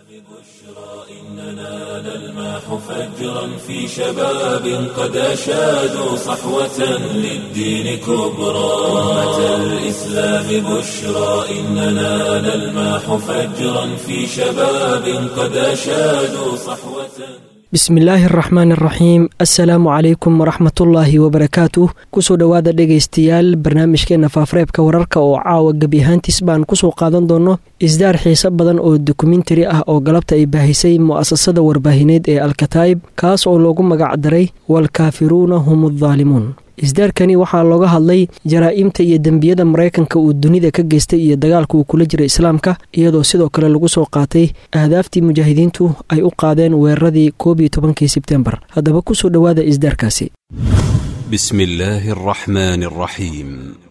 إننا نلمح فجرا في شباب قد أشادوا صحوة للدين كبرى أمة الإسلام بشرى إننا نلمح فجرا في شباب قد أشادوا صحوة bismillaahi araxmaan araxiim assalaamu calaykum waraxmatullaahi wabarakaatuh kusoo dhowaada dhegaystayaal barnaamijkeena faafareebka wararka oo caawa gebi ahaantiis baan kusoo qaadan doono isdaar xiise badan oo dokumentari ah oo galabta ay baahisay mu'asasada warbaahineed ee alkataa'ib kaas oo loogu magac daray waalkaafiruuna hum addaalimuun isdaarkani waxaa looga hadlay jaraa'imta iyo dembiyada maraykanka uu dunida ka geystay iyo dagaalka uu kula jira islaamka iyadoo sidoo kale lagu soo qaatay ahdaaftii mujaahidiintu ay u qaadeen weeraradii koob iyo tobankii sebtembar haddaba kusoo dhowaada isdaarkaasi بسم الله الرحمن الرحيم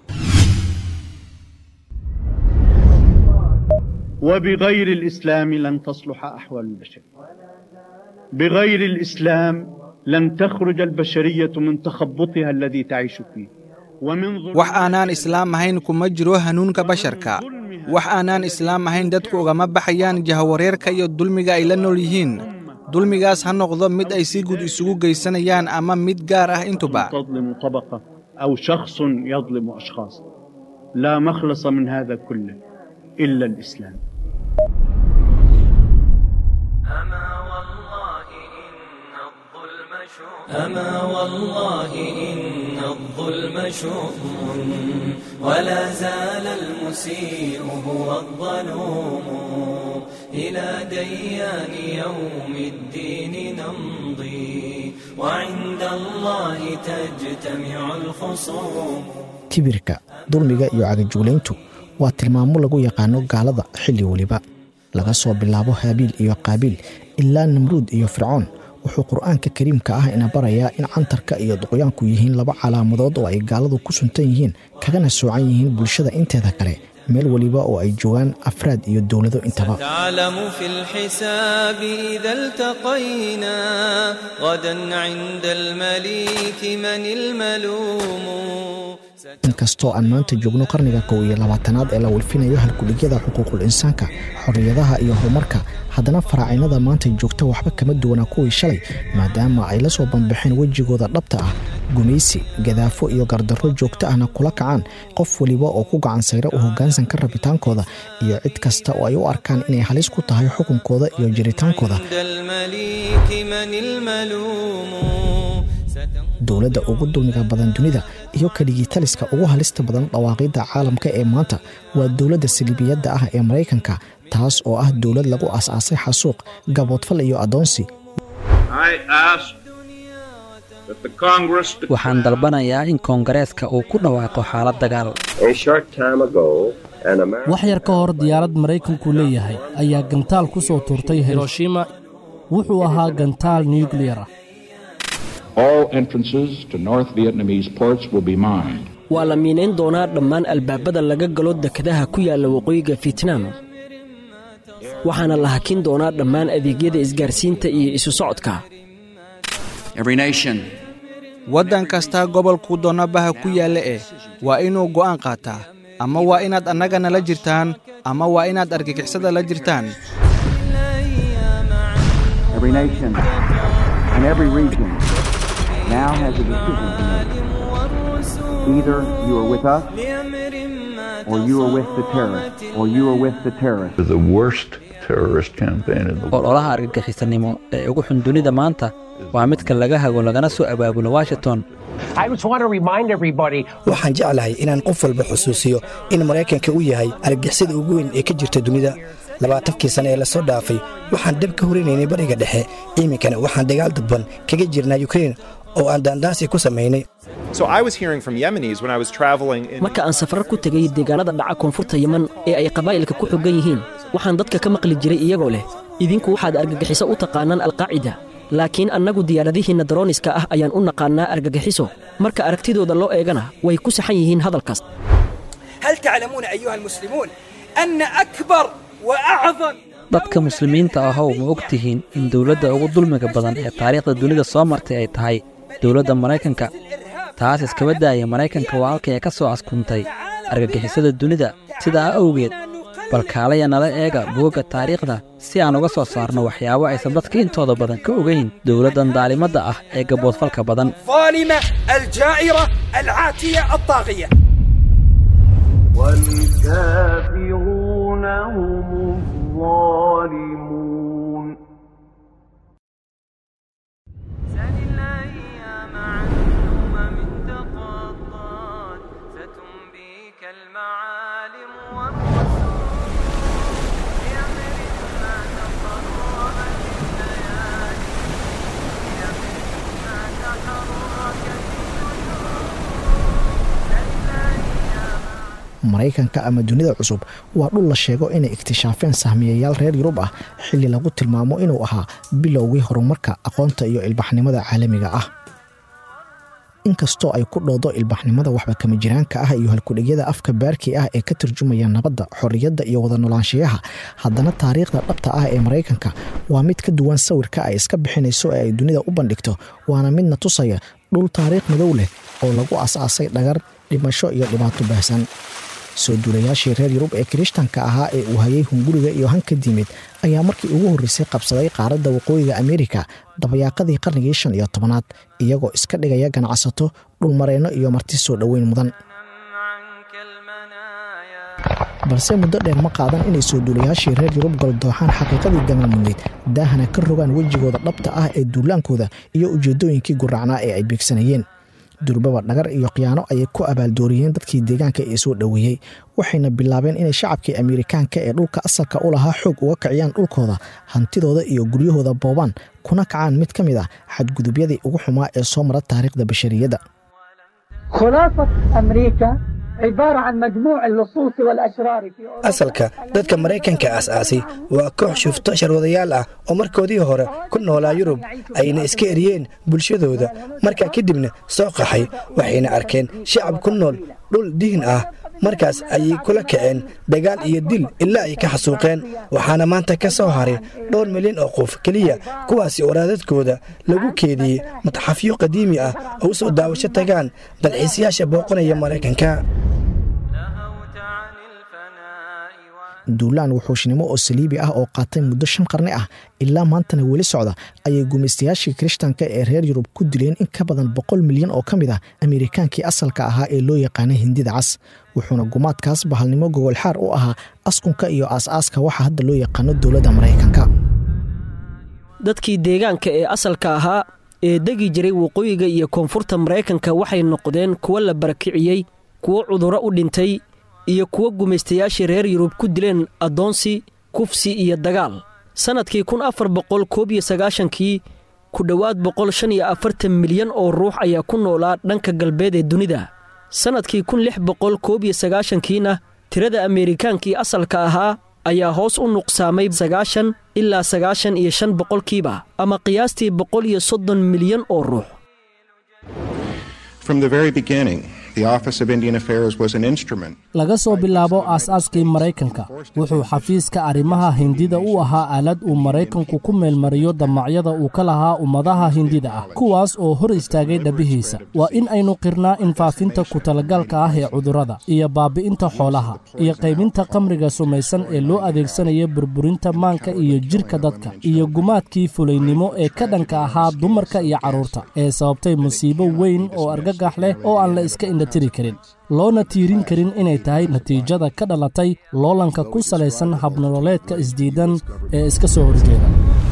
وبغير الإسلام لن تصلح أحوال البشر بغير الإسلام لن تخرج البشرية من تخبطها الذي تعيش فيه ومن ظلم wax aanaan islaam ahayn kuma jiro hanuunka basharka wax aanaan islaam ahayn dadku ugama baxayaan jahawareerka iyo dulmiga ay la nool yihiin dulmigaas ha noqdo mid ay si guud isugu geysanayaan ama mid gaar ah intuba تظلم طبقة أو شخص يظلم أشخاص لا مخلص من هذا كله إلا الإسلام أما والله إن الظلم شؤم ولا زال المسيء هو الظلوم إلى ديان يوم الدين نمضي وعند الله تجتمع الخصوم kibirka dulmiga iyo cagajuulayntu waa tilmaamo lagu yaqaano gaalada xilli weliba laga soo bilaabo haabiil iyo qaabiil ilaa namruud iyo fircoon wuxuu qur-aanka kariimka ah ina barayaa in cantarka iyo duqyaanku yihiin laba calaamadood oo ay gaaladu ku suntan yihiin kagana soocan yihiin bulshada inteeda kale meel weliba oo ay joogaan afraad iyo dowlado intaba تعلم في الحساب إذا التقينا غدا عند المليك من الملوم inkastoo aan maanta joogno qarniga kow iyo labaatanaad ee la walfinayo halkudhigyada xuquuqul insaanka xorriyadaha iyo horumarka haddana faraacinada maanta joogta waxba kama duwanaa kuwii shalay maadaama ay la soo banbaxeen wejigooda dhabta ah gumaysi gadaafo iyo gardarro joogto ahna kula kacaan qof weliba oo ku gacan sayra u hoggaansanka rabitaankooda iyo cid kasta oo ay u arkaan inay halis ku tahay xukunkooda iyo jiritaankooda عند المليك من الملوم dowladda ugu dulmiga badan dunida iyo keligii taliska ugu halista badan dhawaaqidda caalamka ee maanta waa dowladda saliibiyadda ah ee maraykanka taas oo ah dowlad lagu aas-aasay xasuuq gaboodfal iyo addoonsi I ask that the Congress waxaan dalbanayaa in koongareeska uu ku dhawaaqo xaalad dagaal A short time ago, an American wax yar ka hor diyaarad maraykanku leeyahay ayaa gantaal ku soo tuurtay hiroshima wuxuu ahaa gantaal nukliyar ah All entrances to North Vietnamese ports will be mined. waa la miinayn doonaa dhammaan albaabada laga galo dekedaha ku yaalla waqooyiga fietnam waxaana la hakin doonaa dhammaan adeegyada isgaarsiinta iyo isu socodka waddan kastaa gobolkuu doonabaha ku yaalla eh waa inuu go'aan qaataa ama waa inaad annaga nala jirtaan ama waa inaad argagixisada la jirtaan Every nation and every region now has a decision to make. Either you are with us, or you are with the terrorists, or you are with the terrorists. The worst terrorist campaign in the world. ololaha argagixisanimo ee ugu xun dunida maanta waa midka laga hago lagana soo abaabulo washington waxaan jeclahay inaan qof walba xusuusiyo in maraykanka uu yahay argixisada ugu weyn ee ka jirta dunida labaatankii sane ee lasoo dhaafay waxaan dhab ka horinaynay bariga dhexe iminkana waxaan dagaal dadban kaga jirnaa yukrain oo aan daandaansi ku samaynay marka aan safar ku tegay deegaanada dhaca koonfurta yeman ee ay qabaa'ilka ku xoggan yihiin waxaan dadka ka maqli jiray iyagoo leh idinku waxaad argagixiso u taqaanaan alqaacida laakiin annagu diyaaradihiinna darooniska ah ayaan u naqaannaa argagixiso marka aragtidooda loo eegana way ku saxan yihiin hadalkaas هل تعلمون أيها المسلمون أن أكبر وأعظم dadka muslimiinta ahow ma og tihiin in dowladda ugu dulmiga badan ee taariikhda dunida soo martay ay tahay dowladda maraykanka taas iskaba daaya maraykanka waa halkay ka soo askuntay argagixisada dunida sidaa awgeed bal kaalaya nala eega buugga taariikhda si aan uga soo saarno waxyaabo aysan dadka intooda badan ka ogayn dowladdan daalimadda ah ee gaboodfalka badan الظالمة الجائرة العاتية الطاغية والكافرون هم الظالمون سل الأيام عن الأمم تقضت ستنبيك المعالم والرسول بأمر ما تقرب بالليالي بأمر ما تحرك بالنجوم سل الأيام maraykanka ama dunida cusub waa dhul la sheego inay iktishaafeen sahmiyayaal reer yurub ah xilli lagu tilmaamo inuu ahaa bilowgii horumarka aqoonta iyo ilbaxnimada caalamiga ah inkastoo ay ku dhoodo ilbaxnimada waxba kama jiraanka ah iyo halkudhigyada afka baarkii ah ee ka turjumaya nabadda xorriyadda iyo wada noolaanshiyaha haddana taariikhda dhabta ah ee maraykanka waa mid ka duwan sawirka ay iska bixinayso ee ay dunida u bandhigto waana midna tusaya dhul taariikh madow leh oo lagu as-aasay dhagar dhimasho iyo dhibaato baahsan soo duulayaashii reer yurub ee kirishtanka ahaa ee uu hayay hunguriga iyo hanka diimeed ayaa markii ugu horreysay qabsaday qaaradda waqooyiga ameerika dabayaaqadii qarnigii shan iyo tobanaad iyagoo iska dhigaya ganacsato dhulmareenno iyo marti soo dhoweyn mudan balse muddo dheer ma qaadan inay soo duulayaashii reer yurub goldooxaan xaqiiqadii gamaamudneyd daahana ka rogaan wejigooda dhabta ah ee duulaankooda iyo ujeeddooyinkii guracnaa ee ay beegsanayeen durbaba dhagar iyo khiyaano ayay ku abaaldooriyeen dadkii deegaanka ee soo dhoweeyey waxayna bilaabeen inay shacabkii ameerikaanka ee dhulka asalka u lahaa xoog uga kiciyaan dhulkooda hantidooda iyo guryahooda boobaan kuna kacaan mid ka mid ah xadgudubyadii ugu xumaa ee soo mara taariikhda bashariyadda خلاصة أمريكا عبارة عن مجموع اللصوص والأشرار في أوروبا asalka dadka maraykanka aas-aasay waa koox shufto sharwadayaal ah oo markoodii hore ku noolaa yurub ayna iska eriyeen bulshadooda markaa kadibna soo qaxay waxayna arkeen shacab ku nool dhul diin ah markaas ayay kula kaceen dagaal iyo dil ilaa ay ka xasuuqeen waxaana maanta ka soo haray dhowr milyan oo qof keliya kuwaasi oo raadadkooda lagu keediyey mataxafyo qadiimi ah oo u soo daawasho tagaan dalxiisayaasha booqanaya maraykanka duulaan wuxuushnimo oo saliibi ah oo qaatay muddo shan qarni ah ilaa maantana weli socda ayay gumaystayaashii kirishtanka ee reer yurub ku dileen in ka badan boqol milyan oo ka mid ah ameerikaankii asalka ahaa ee loo yaqaanay hindida cas wuxuuna gumaadkaas bahalnimo gogolxaar u ahaa askunka iyo aas-aaska waxa hadda loo yaqaano dowladda maraykanka dadkii deegaanka ee asalka ahaa ee degi jiray waqooyiga iyo koonfurta maraykanka waxay noqdeen kuwo la barakiciyey kuwo cudurro u dhintay iyo kuwo gumaystayaashii reer yurub ku dileen addoonsi kufsi iyo dagaal sannadkii kun afar boqol koob iyo sagaashankii ku dhowaad boqol shan iyo afartan milyan oo ruux ayaa ku noolaa dhanka galbeed ee dunida sannadkii kun lix boqol koob iyo sagaashankiina tirada ameerikaankii asalka ahaa ayaa hoos u nuqsaamay sagaashan ilaa sagaashan iyo shan boqolkiiba ama qiyaastii boqol iyo soddon milyan oo ruux From the very beginning, the Office of Indian Affairs was an instrument. laga soo bilaabo aas-aaskii maraykanka wuxuu xafiiska arrimaha hindida u ahaa aalad uu maraykanku ku meelmariyo damacyada uu ka lahaa ummadaha hindida ah kuwaas oo hor istaagay dhabihiisa waa in aynu qirnaa in faafinta ku-talagalka ah ee cudurrada iyo baabi'inta xoolaha iyo qaybinta qamriga sumaysan ee loo adeegsanaya burburinta maanka iyo jidhka dadka iyo gumaadkii fulaynimo ee ka dhanka ahaa dumarka iyo carruurta ee sababtay musiibo weyn oo argagax leh oo aan la iska indhatiri karin loona tiirin karin inay tahay natiijada ka dhalatay loolanka ku salaysan habnololeedka isdiidan ee iska soo horjeeda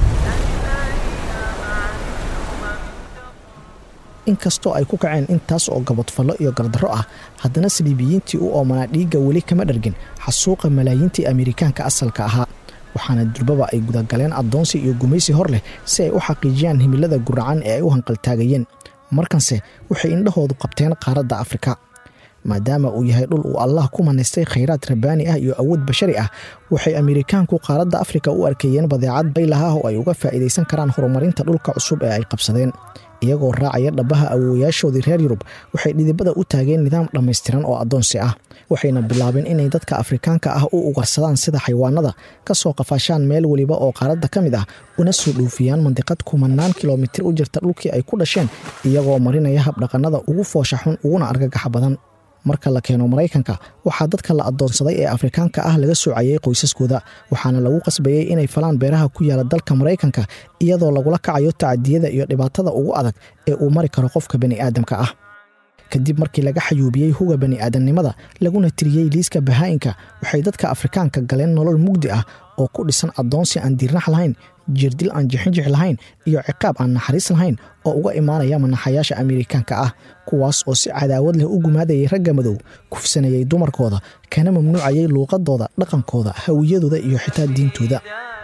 inkastoo ay ku kaceen intaas oo gabadfallo iyo gardarro ah haddana saliibiyiintii u oomanaa dhiigga weli kama dhargin xasuuqa malaayiintii ameerikaanka asalka ahaa waxaana durbaba ay gudagaleen addoonsi iyo gumaysi hor leh si ay u xaqiijiyaan himilada guracan ee ay u hanqaltaagayeen markanse waxay indhahoodu qabteen qaaradda afrika maadaama uu yahay dhul uu allah ku manaystay khayraad rabbaani ah iyo awood bashari ah waxay ameerikaanku qaaradda afrika u arkayeen badeecad baylaha oo ay uga faa'iidaysan karaan horumarinta dhulka cusub ee ay qabsadeen iyagoo raacaya dhabbaha awoowayaashoodii reer yurub waxay dhidibada u taageen nidaam dhammaystiran oo addoonsi ah waxayna bilaabeen inay dadka afrikaanka ah u ugarsadaan sida xayawaanada ka soo qafaashaan meel weliba oo qaaradda ka mid ah una soo dhuufiyaan mandiqad kumanaan kilomitir u jirta dhulkii ay ku dhasheen iyagoo marinaya habdhaqannada ugu foosha xun uguna argagaxa badan marka la keeno maraykanka waxaa dadka la addoonsaday ee afrikaanka ah laga soocayay qoysaskooda waxaana lagu qasbayey inay falaan beeraha ku yaala dalka maraykanka iyadoo lagula kacayo tacadiyada iyo dhibaatada ugu adag ee uu mari karo qofka bani'aadamka ah kadib markii laga xayuubiyey huga bani'aadamnimada laguna tiriyey liiska bahaa'inka waxay dadka afrikaanka galeen nolol mugdi ah oo ku dhisan addoonsi aan diirnax lahayn jirdil aan jixinjix lahayn iyo ciqaab aan naxariis lahayn oo uga imaanaya manaxayaasha amerikaanka ah kuwaas oo si cadaawad leh u gumaadayay ragga madow kufsanayay dumarkooda kana mamnuucayay luuqadooda dhaqankooda hawiyadooda iyo xitaa diintooda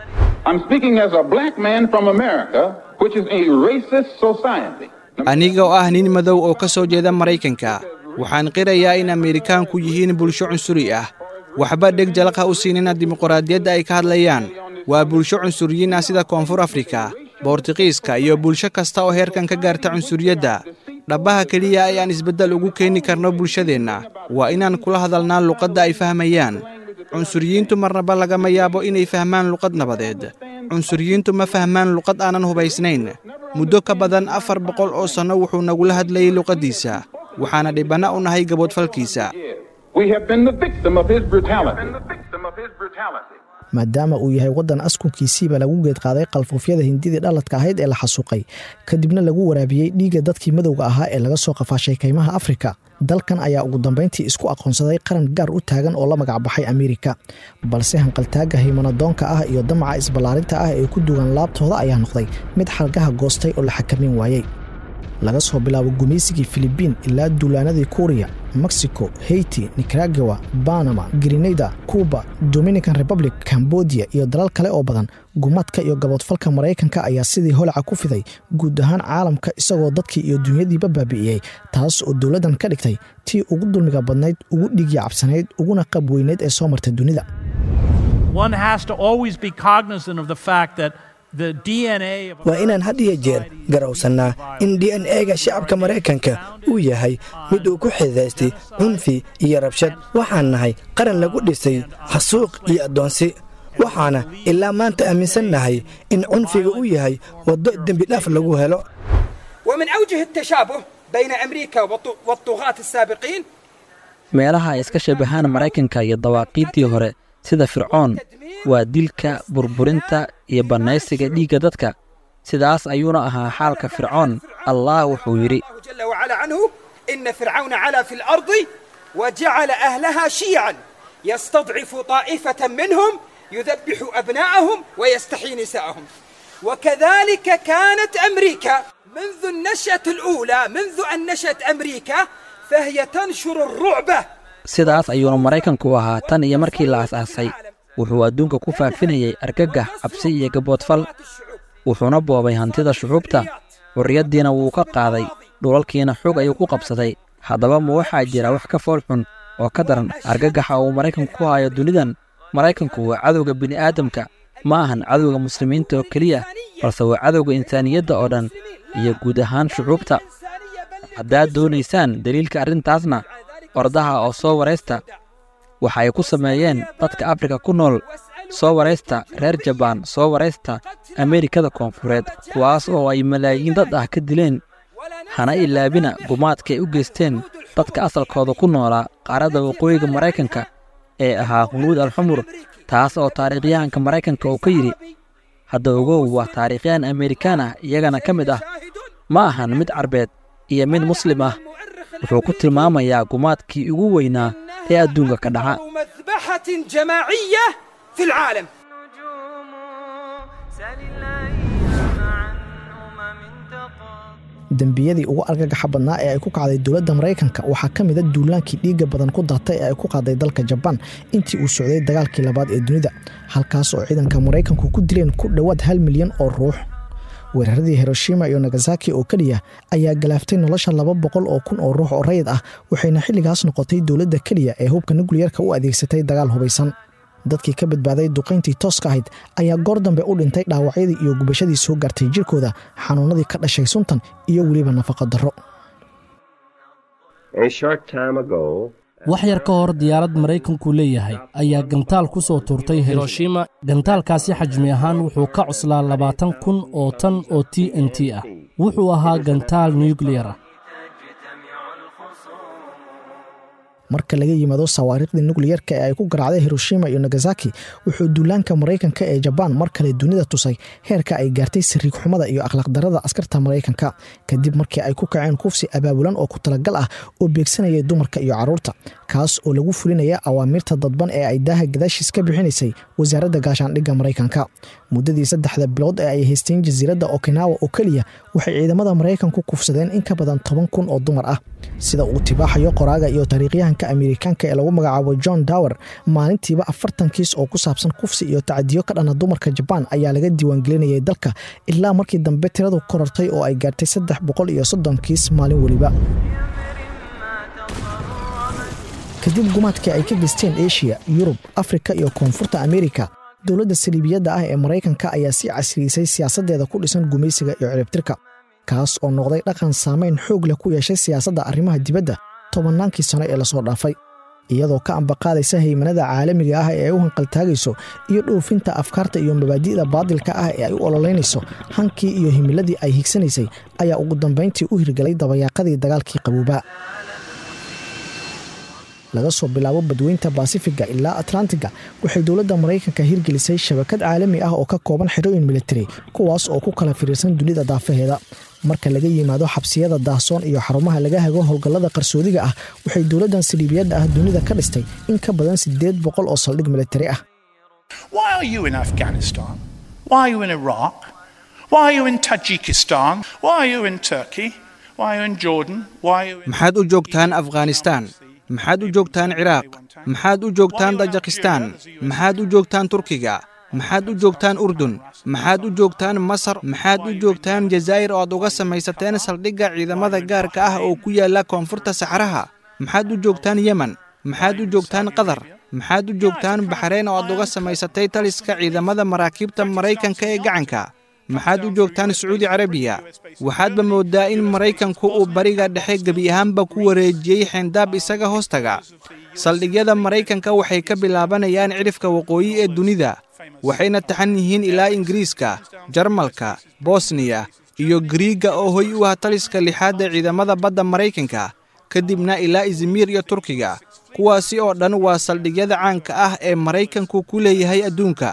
aniga oo ah nin madow oo ka soo jeeda maraykanka waxaan qirayaa in amerikaanku yihiin bulsho cunsuri ah waxba dheg jalaq ha u siinina dimuqraadiyadda ay ka hadlayaan waa bulsho cunsuriyiin ah sida koonfur afrika boortiqiiska iyo bulsho kasta oo heerkan ka gaarta cunsuriyadda dhabbaha keliya ayaan isbeddel ugu keeni karno bulshadeenna waa inaan kula hadalnaa luqadda ay fahmayaan cunsuriyiintu marnaba lagama yaabo inay fahmaan luqad nabadeed cunsuriyiintu ma fahmaan luqad aanan hubaysnayn muddo ka badan afar boqol oo sanno wuxuu nagula hadlayay luqaddiisa waxaana dhibbanna u nahay gaboodfalkiisa maadaama uu yahay waddan askunkiisiiba lagu geedqaaday qalfuufyada hindidii dhaladka ahayd ee la xasuuqay kadibna lagu waraabiyey dhiigga dadkii madowga ahaa ee laga soo qafaashay kaymaha afrika dalkan ayaa ugu dambayntii isku aqoonsaday qaran gaar u taagan oo la magacbaxay amerika balse hanqaltaagga haymanadoonka ah iyo damaca isballaarinta ah ee ku dugan laabtooda ayaa noqday mid xalgaha goostay oo la xakamin waayey laga soo bilaabo gumaysigii filibiin ilaa duulaanadii kuuriya mexico haiti nicaragawa banama grenada cuba dominican republic cambodia iyo dalal kale oo badan gumadka iyo gaboodfalka maraykanka ayaa sidii holaca ku fiday guud ahaan caalamka isagoo dadkii iyo dunyadiiba baabi'iyey taas oo dowladdan ka dhigtay tii ugu dulmiga badnayd ugu dhiigya cabsanayd uguna qab weyneyd ee soo marta dunida waa inaan had iyo jeer garowsannaa in d n e-ga shacabka maraykanka uu yahay mid uu ku xidaystay cunfi iyo rabshad waxaan nahay qaran lagu dhisay xasuuq iyo addoonsi waxaana ilaa maanta aaminsan nahay in cunfiga uu yahay waddo dembidhaaf lagu helo ومن أوجه التشابه بين أمريكا والطغاة السابقين meelaha ay iska shabahaan maraykanka iyo dawaaqiiddii hore sida fircoon waa dilka burburinta iyo bannaysiga dhiigga dadka sidaas ayuuna ahaa xaalka fircoon allah wuxuu yidhi جل وعلا عنه إن فرعون علا في الأرض وجعل أهلها شيعا يستضعف طائفة منهم يذبح أبناءهم ويستحيي نساءهم وكذلك كانت أمريكا منذ النشأة الأولى منذ أن نشأت أمريكا فهي تنشر الرعب sidaas ayuuna maraykanku ahaa tan iyo markii la asaasay wuxuu adduunka ku faafinayay argagax cabsi iyo gaboodfal wuxuuna boobay hantida shucuubta xurriyaddiina wuu ka qaaday dhulalkiina xog ayuu ku qabsaday haddaba ma waxaa jira wax ka fool xun oo ka daran argagaxa uu maraykanku ku hayo dunidan maraykanku waa cadowga bini'aadamka ma ahan cadowga muslimiinta oo keliya balse waa cadowga insaaniyadda oo dhan iyo guud ahaan shucuubta haddaad doonaysaan deliilka arrintaasna ordaha oo soo waraysta waxa ay ku sameeyeen dadka afrika ku nool soo waraysta reer jabaan soo waraysta ameerikada koonfureed kuwaas oo ay malaayiin dad ah ka dileen hana ilaabina gumaadka ay u geysteen dadka asalkooda ku noolaa qaaradda waqooyiga maraykanka ee ahaa hunuud alxumur taas oo taariikhyahanka maraykanka uu ka yidhi hadda ogow waa taariikhyahan amerikaan ah iyagana ka mid ah ma ahan mid carbeed iyo mid muslim ah wuxuu ku tilmaamayaa gumaadkii ugu weynaa ee adduunka ka dhaca مذبحة جماعية في العالم dembiyadii ugu argagaxa badnaa ee ay ku kacday dowladda maraykanka waxaa ka mida duulaankii dhiigga badan ku daatay ee ay ku qaaday dalka jabaan intii uu socday dagaalkii labaad ee dunida halkaas oo ciidanka maraykanku ku dileen ku dhowaad hal milyan oo ruux weeraradii hiroshima iyo nagasaki oo keliya ayaa galaaftay nolosha laba boqol oo kun oo ruux oo rayid ah waxayna xilligaas noqotay dowladda keliya ee hubka nukliyarka u adeegsatay dagaal hubaysan dadkii ka badbaaday duqayntii tooska ahayd ayaa goor dambe u dhintay dhaawacyadii iyo gubashadii soo gaartay jirkooda xanuunadii ka dhashay suntan iyo weliba nafaqa darro wax yar ka hor diyaarad maraykanku leeyahay ayaa gantaal ku soo tuurtay hiroshima gantaalkaasi xajmi ahaan wuxuu ka cuslaa labaatan kun oo tan oo t n t ah wuxuu ahaa gantaal nukliyar ah marka laga yimaado sawaariikhdii nukliyerka ee ay ku garaacday hiroshima iyo nagasaki wuxuu duulaanka maraykanka ee jabaan mar kale dunida tusay heerka ay gaartay sariig xumada iyo akhlaaqdarada askarta maraykanka kadib markii ay ku kaceen kufsi abaabulan oo ku talagal ah oo beegsanayay dumarka iyo caruurta kaas oo lagu fulinaya awaamiirta dadban ee ay daaha gadaashiis ka bixinaysay wasaaradda gaashaandhigga maraykanka muddadii saddexda bilood ee ay haysteen jasiiradda okinawa oo keliya waxay ciidamada maraykanku kufsadeen in ka badan toban kun oo dumar ah sida uu tibaaxayo qoraaga iyo taariikhyahanka amerikaanka ee lagu magacaabo john dower maalintiiba afartan kiis oo ku saabsan kufsi iyo tacadiyo ka dhana dumarka jabaan ayaa laga diiwaangelinayay dalka ilaa markii dambe tiradu korartay oo ay gaartay saddex boqol iyo soddon kiis maalin weliba kadib gumaadkii ay ka geysteen eshiya yurub afrika iyo koonfurta amerika dowladda saliibiyadda ah ee maraykanka ayaa sii casriyeysay siyaasaddeeda ku dhisan gumaysiga iyo ciribtirka kaas oo noqday dhaqan saamayn xoog leh ku yeeshay siyaasadda arrimaha dibadda tobannaankii sano ee lasoo dhaafay iyadoo ka ambaqaadaysa haymanada caalamiga ah ee ay u hanqaltaagayso iyo dhoofinta afkaarta iyo mabaadi'da baadilka ah ee ay u ololeynayso hankii iyo himiladii ay higsanaysay ayaa ugu dambayntii u hirgelay dabayaaqadii dagaalkii qaboobaa laga soo bilaabo badweynta baasifiga ilaa atlantiga waxay dowladda maraykanka hirgelisay shabakad caalami ah oo ka kooban xerooyin militari kuwaas oo ku kala firiirsan dunida daafaheeda marka laga yimaado xabsiyada daahsoon iyo xarumaha laga hago howlgallada qarsoodiga ah waxay dowladdan saliibiyadda ah dunida ka dhistay in ka badan siddeed boqol oo saldhig militari ah Why are you in Afghanistan? Why are you in Iraq? Why are you in Tajikistan? Why are you in Turkey? Why are you in Jordan? Why are you in maxaad u joogtaan afghanistaan maxaad u joogtaan ciraaq maxaad u joogtaan tajikistaan maxaad u joogtaan turkiga maxaad u joogtaan urdun maxaad u joogtaan masar maxaad u joogtaan jazaa'ir oo aad uga samaysateen saldhigga ciidamada gaarka ah oo ku yaalla koonfurta saxaraha maxaad u joogtaan yemen maxaad u joogtaan qatar maxaad u joogtaan baxreyn oo aad uga samaysatay taliska ciidamada maraakiibta maraykanka ee gacanka maxaad u joogtaan sacuudi carabiya waxaadba mooddaa in maraykanku uu bariga dhexe gebi ahaanba ku wareejiyey xeendaab isaga hoostaga saldhigyada maraykanka waxay ka bilaabanayaan cidhifka waqooyi ee dunida waxayna taxan yihiin ilaa ingiriiska jarmalka bosniya iyo gariiga oo hoy u ah taliska lixaad ee ciidamada badda maraykanka kadibna ilaa izmiir iyo turkiga kuwaasi oo dhan waa saldhigyada caanka ah ee maraykanku ku leeyahay adduunka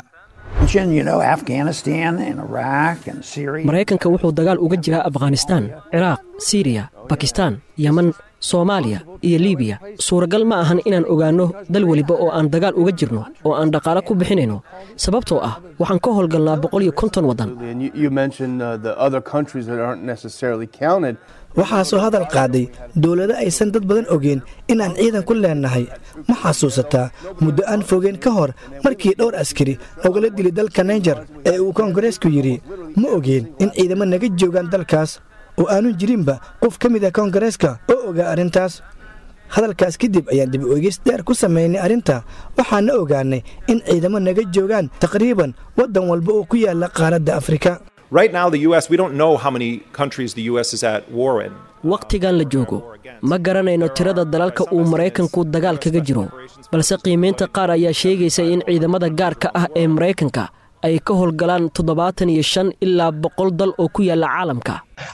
maraykanka wuxuu dagaal uga jiraa afghanistaan ciraaq siriya bakistaan yeman soomaaliya iyo libiya suuragal ma ahan inaan ogaanno dal weliba oo aan dagaal uga jirno oo aan dhaqaale ku bixinayno sababtoo ah waxaan ka howlgalnaa boqol iyo konton waddan waxaasoo hadal qaaday dowlado aysan dad badan ogeen inaan ciidan ku leennahay ma xasuusataa muddo aan fogeen ka hor markii dhowr askari logala dilay dalka naijer ee uu koongareesku yidhi ma ogeen in ciidamo naga joogaan dalkaas oo aanu jirinba qof ka mid ah koongareeska oo ogaa arrintaas hadalkaas kadib ayaan dib oegis dheer ku samaynay arrinta waxaana ogaannay in ciidamo naga joogaan taqriiban waddan walba oo ku yaalla qaaradda afrika Right now, the U.S., we don't know how many countries the U.S. is at war in. wakhtigan la joogo ma garanayno tirada dalalka uu maraykanku dagaal kaga jiro balse qiimaynta qaar ayaa sheegaysa in ciidamada gaarka ah ee maraykanka ay ka howlgalaan toddobaatan iyo shan ilaa boqol dal oo ku yaalla caalamka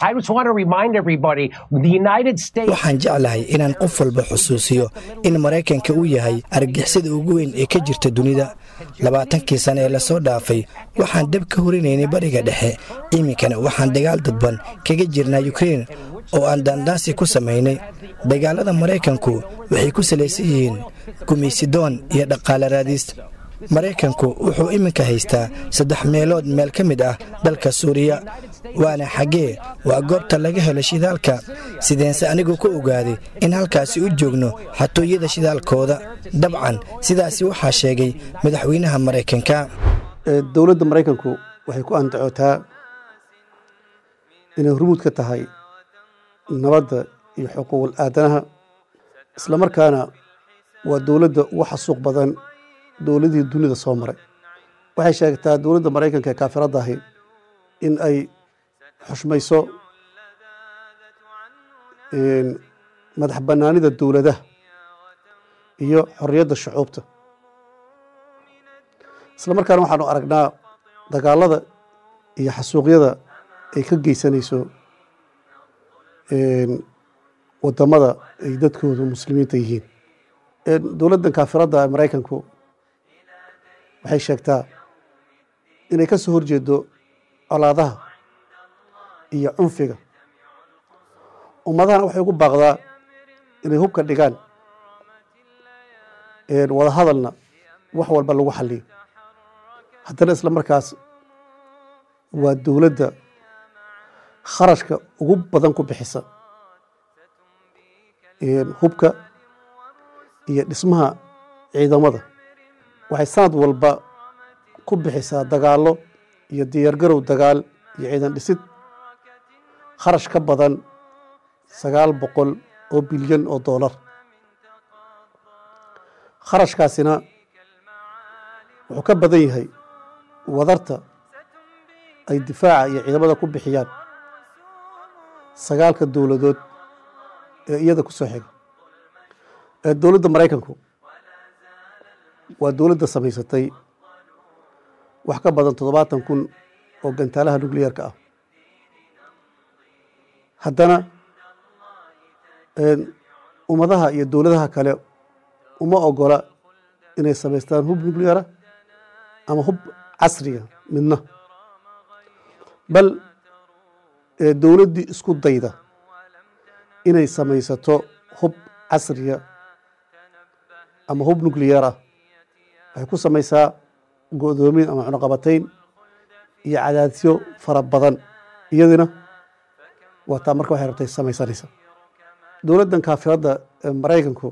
waxaan jeclahay inaan qof walba xusuusiyo in maraykanka uu yahay argixisada ugu weyn ee ka jirta dunida labaatankii sane ee lasoo dhaafay waxaan dab ka horinaynay bariga dhexe iminkana waxaan dagaal dadban kaga jirnaa yukrein oo aan daandaasi ku samaynay dagaalada maraykanku waxay ku salaysan yihiin gumaysidoon iyo dhaqaale raadiis maraykanku wuxuu iminka haystaa saddex meelood meel ka mid ah dalka suuriya waana xaggee waa goobta laga helo shidaalka sideense anigu ku ogaaday in halkaasi u joogno xatooyada shidaalkooda dabcan sidaasi waxaa sheegay madaxweynaha maraykanka dowladda maraykanku waxay ku andacootaa inay hormuud ka tahay nabadda iyo xuquuqul aadanaha islamarkaana waa dowladda ugu xasuuq badan dowladihii dunida soo maray waxay sheegtaa dowladda maraykanka ee kaafiradda ahi in ay xushmayso madax bannaanida dowladaha iyo xorriyadda shucuubta isla markaana waxaanu aragnaa dagaalada iyo xasuuqyada ay ka geysanayso waddamada ay dadkoodu muslimiinta yihiin dowladdan kaafiradda ee maraykanku waxay sheegtaa inay ka soo horjeedo colaadaha iyo cunfiga ummadahana waxay ugu baaqdaa inay hubka dhigaan wada hadalna wax walba lagu xaliyo haddana isla markaas waa dowladda kharashka ugu badan ku bixisa hubka iyo dhismaha ciidamada waxay sanad walba ku bixisaa dagaallo iyo diyaargarow dagaal iyo ciidan dhisid kharash ka badan sagaal boqol oo bilyan oo doolar kharashkaasina wuxuu ka badan yahay wadarta ay difaaca iyo ciidamada ku bixiyaan sagaalka dowladood ee iyada ku soo xiga ee dowladda maraykanku waa dowladda samaysatay wax ka badan toddobaatan kun oo gantaalaha nucleyeerka ah haddana ummadaha iyo dowladaha kale uma ogola inay samaystaan hub nucleara ama hub casriga midna bal dowladdii isku dayda inay samaysato hub casriya ama hub nucleyer ah waxay ku samaysaa go-doomin ama cunuqabatayn iyo cadaadisyo fara badan iyadina waa taa marka waxay rabtay samaysanaysa dowladdan kaafiradda ee maraykanku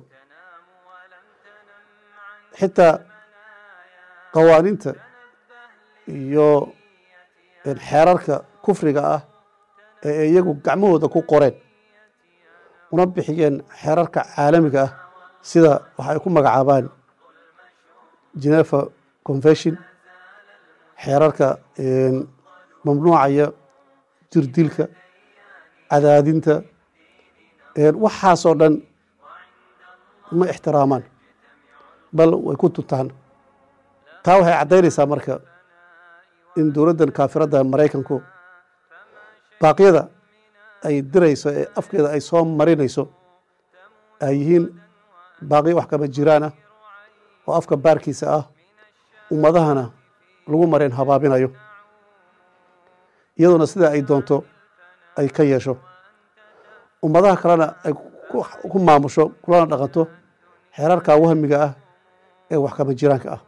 xitaa qawaaniinta iyo xeerarka kufriga ah ee iyagu gacmahooda ku qoreen una bixiyeen xeerarka caalamiga ah sida waxa ay ku magacaabaan geneva convention xeerarka mamnuucaya jirdilka cadaadinta waxaasoo dhan ma ixtiraamaan bal way ku tuntaan taa waxay caddaynaysaa marka in dowladdan kaafiradda maraykanku baaqyada ay dirayso ee afkeeda ay soo marinayso ay yihiin baaqyo wax kama jiraan ah oo afka baarkiisa ah ummadahana lagu mareen habaabinayo iyadoona sidaa ay doonto ay ka yeesho ummadaha kalena ay ku maamusho kulana dhaqanto xeerarka wahmiga ah ee wax kama jiraanka ah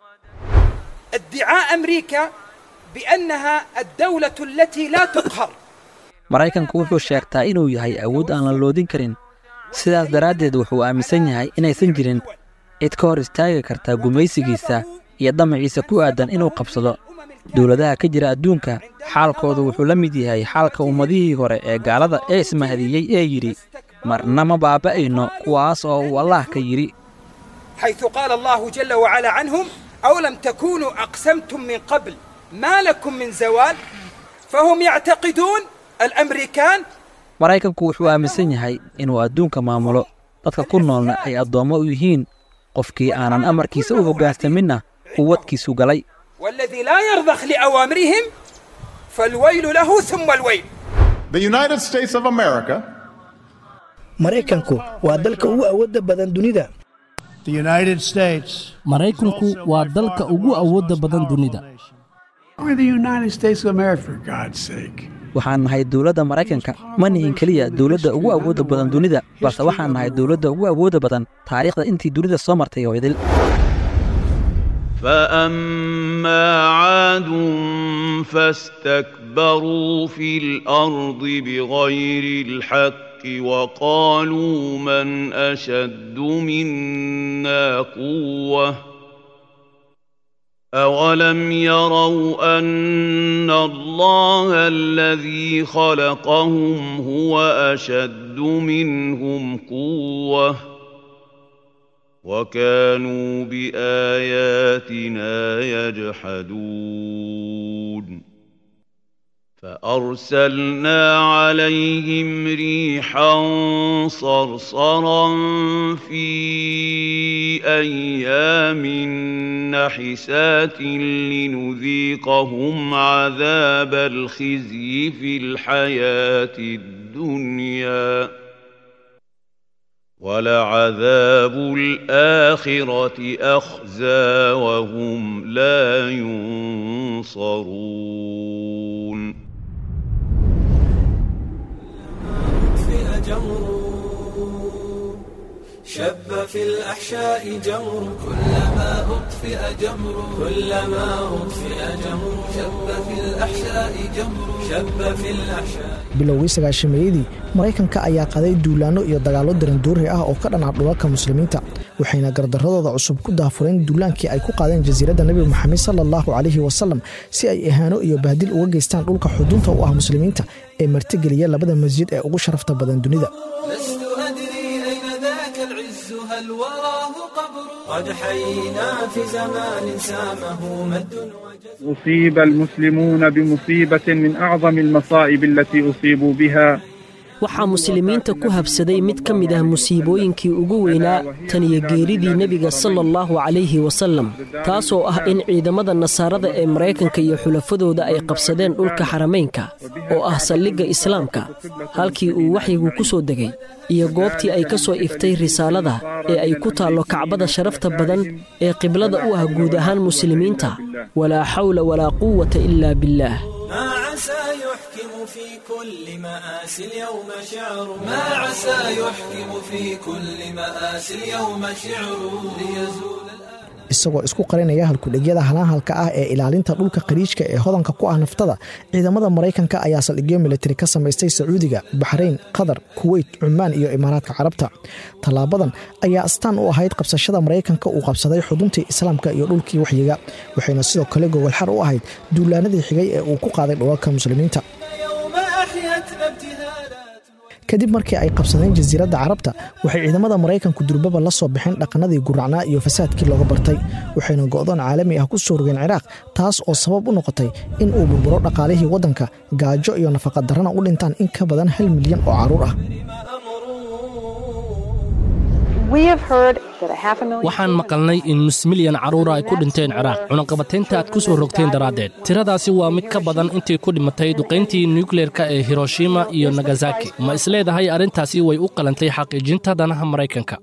ادعاء أمريكا بأنها الدولة التي لا تقهر maraykanku wuxuu sheegtaa inuu yahay awood aan la loodin karin sidaas daraaddeed wuxuu aaminsan yahay inaysan jirin cid ka hor istaagi karta gumaysigiisa iyo damaciisa ku aadan inuu qabsado dowladaha ka jira adduunka xaalkoodu wuxuu la mid yahay xaalka ummadihii hore ee gaalada ee ismahadiyey ee yidhi marna ma baaba'ayno kuwaas oo uu allaah ka yidhi حيث قال الله جل وعلا عنهم أولم تكونوا أقسمتم من قبل ما لكم من زوال فهم يعتقدون الأمريكان maraykanku wuxuu aaminsan yahay inuu adduunka maamulo dadka ku noolna ay addoommo u yihiin qofkii aanan amarkiisa u hoggaansaminna uu wadkiisu galay والذي لا يرضخ لأوامرهم فالويل له ثم الويل The United States of America maraykanku waa dalka ugu awoodda badan dunida maraykanku waa dalka ugu awoodda badan dunida waxaan nahay dowladda maraykanka ma nihin keliya dowladda ugu awoodda badan dunida balse waxaan nahay dowladda ugu awoodda badan taariikhda intii dunida soo martay oo idil فأما عاد فاستكبروا في الأرض بغير الحق وقالوا من أشد منا قوة أولم يروا أن الله الذي خلقهم هو أشد منهم قوةً وكانوا بآياتنا يجحدون فأرسلنا عليهم ريحا صرصرا في أيام نحسات لنذيقهم عذاب الخزي في الحياة الدنيا ولعذاب الآخرة أخزى وهم لا ينصرون شب في الأحشاء جمر كلما أطفئ جمر كلما أطفئ جمر شب في الأحشاء جمر شب في الأحشاء bilowgii sagaashameeyadii maraykanka ayaa qaday duulaanno iyo dagaallo darandoori ah oo ka dhanaa dhulalka muslimiinta waxayna gardaradooda cusub ku daafureen duulaankii ay ku qaadeen jasiiradda nebi moxamed sala allahu calayhi wasalam si ay ihaano iyo bahdil uga geystaan dhulka xudunta u ah muslimiinta ee martigeliya labada masjid ee ugu sharafta badan dunida لست أدري أين ذاك العز هل وراه قبر قد حيينا في زمان سامه مد أصيب المسلمون بمصيبة من أعظم المصائب التي أصيبوا بها waxaa muslimiinta ku habsaday mid ka mid ah musiibooyinkii ugu weynaa tan iyo geeridii nebiga sala allahu calayhi wasallam taasoo ah in ciidamada nasaarada ee maraykanka iyo xulafadooda ay qabsadeen dhulka xaramaynka oo ah saldhigga islaamka halkii uu waxyigu ku soo degay iyo goobtii ay ka soo iftay risaalada ee ay ku taallo kacbada sharafta badan ee qiblada u ah guud ahaan muslimiinta walaa xawla walaa quwata ilaa billaah ما عسى يحكم في كل مآسي اليوم شعر ما عسى يحكم في كل مآسي اليوم شعر ليزول isagoo isku qarinaya halkudhegyada halaanhalka ah ee ilaalinta dhulka qariijka ee hodanka ku ah naftada ciidamada maraykanka ayaa saldhigyo militari ka samaystay sacuudiga baxrayn qatar kuweyt cumaan iyo imaaraadka carabta tallaabadan ayaa astaan u ahayd qabsashada maraykanka uu qabsaday xuduntii islaamka iyo dhulkii waxyiga waxayna sidoo kale gogolxar u ahayd duulaanadii xigay ee uu ku qaaday dhulalka muslimiinta يوم أحيتنا ابتهالات kadib markii ay qabsadeen jasiiradda carabta waxay ciidamada maraykanku durbaba la soo baxeen dhaqannadii guracnaa iyo fasaadkii looga bartay waxayna go'doon caalami ah ku soo rogeen ciraaq taas oo sabab u noqotay in uu burburo dhaqaalihii waddanka gaajo iyo nafaqadarrana u dhintaan in ka badan hal milyan oo carruur ah waxaan maqalnay in nus milyan carruura ay ku dhinteen ciraaq cunaqabataynta aad ku soo rogteen daraaddeed tiradaasi waa mid ka badan intii ku dhimatay duqayntii nukleerka ee hiroshima iyo nagasaki ma isleedahay arrintaasi way u qalantay xaqiijinta danaha maraykanka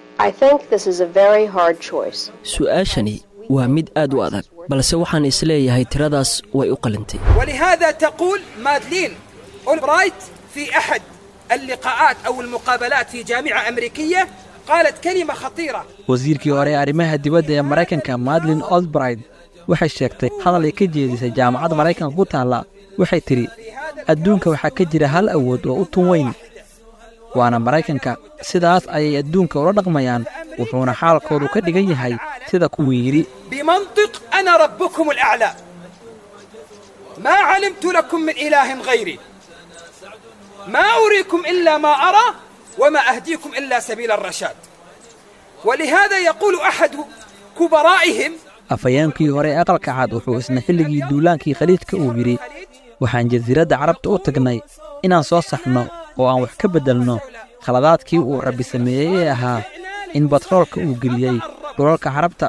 su'aashani waa mid aad u adag balse waxaan isleeyahay tiradaas way u qalintay ولهذا تقول مادلين أولبرايت في أحد اللقاءات أو المقابلات في جامعة أمريكية قالت كلمة خطيرة wasiirkii hore ee arrimaha dibadda ee maraykanka madlin olbright waxay sheegtay hadal ay ka jeedisay jaamacadda maraykanka ku taalla waxay tidhi adduunka waxaa ka jira hal awood oo u tun weyn waana maraykanka sidaas ayay adduunka ula dhaqmayaan wuxuuna xaalkoodu ka dhigan yahay sida kuwii yidhi بمنطق أنا ربكم الأعلى ما علمت لكم من إله غيري ما أريكم إلا ما أرى وما أهديكم إلا سبيل الرشاد ولهذا يقول أحد كبرائهم afhayeenkii hore ee aqalka cad wuxuu isna xilligii duulaankii khaliijka uu yidhi waxaan jasiiradda carabta u tagnay inaan soo saxno oo aan wax ka beddelno khaladaadkii uu rabbi sameeyey ee ahaa in batroolka uu geliyey dhulalka carabta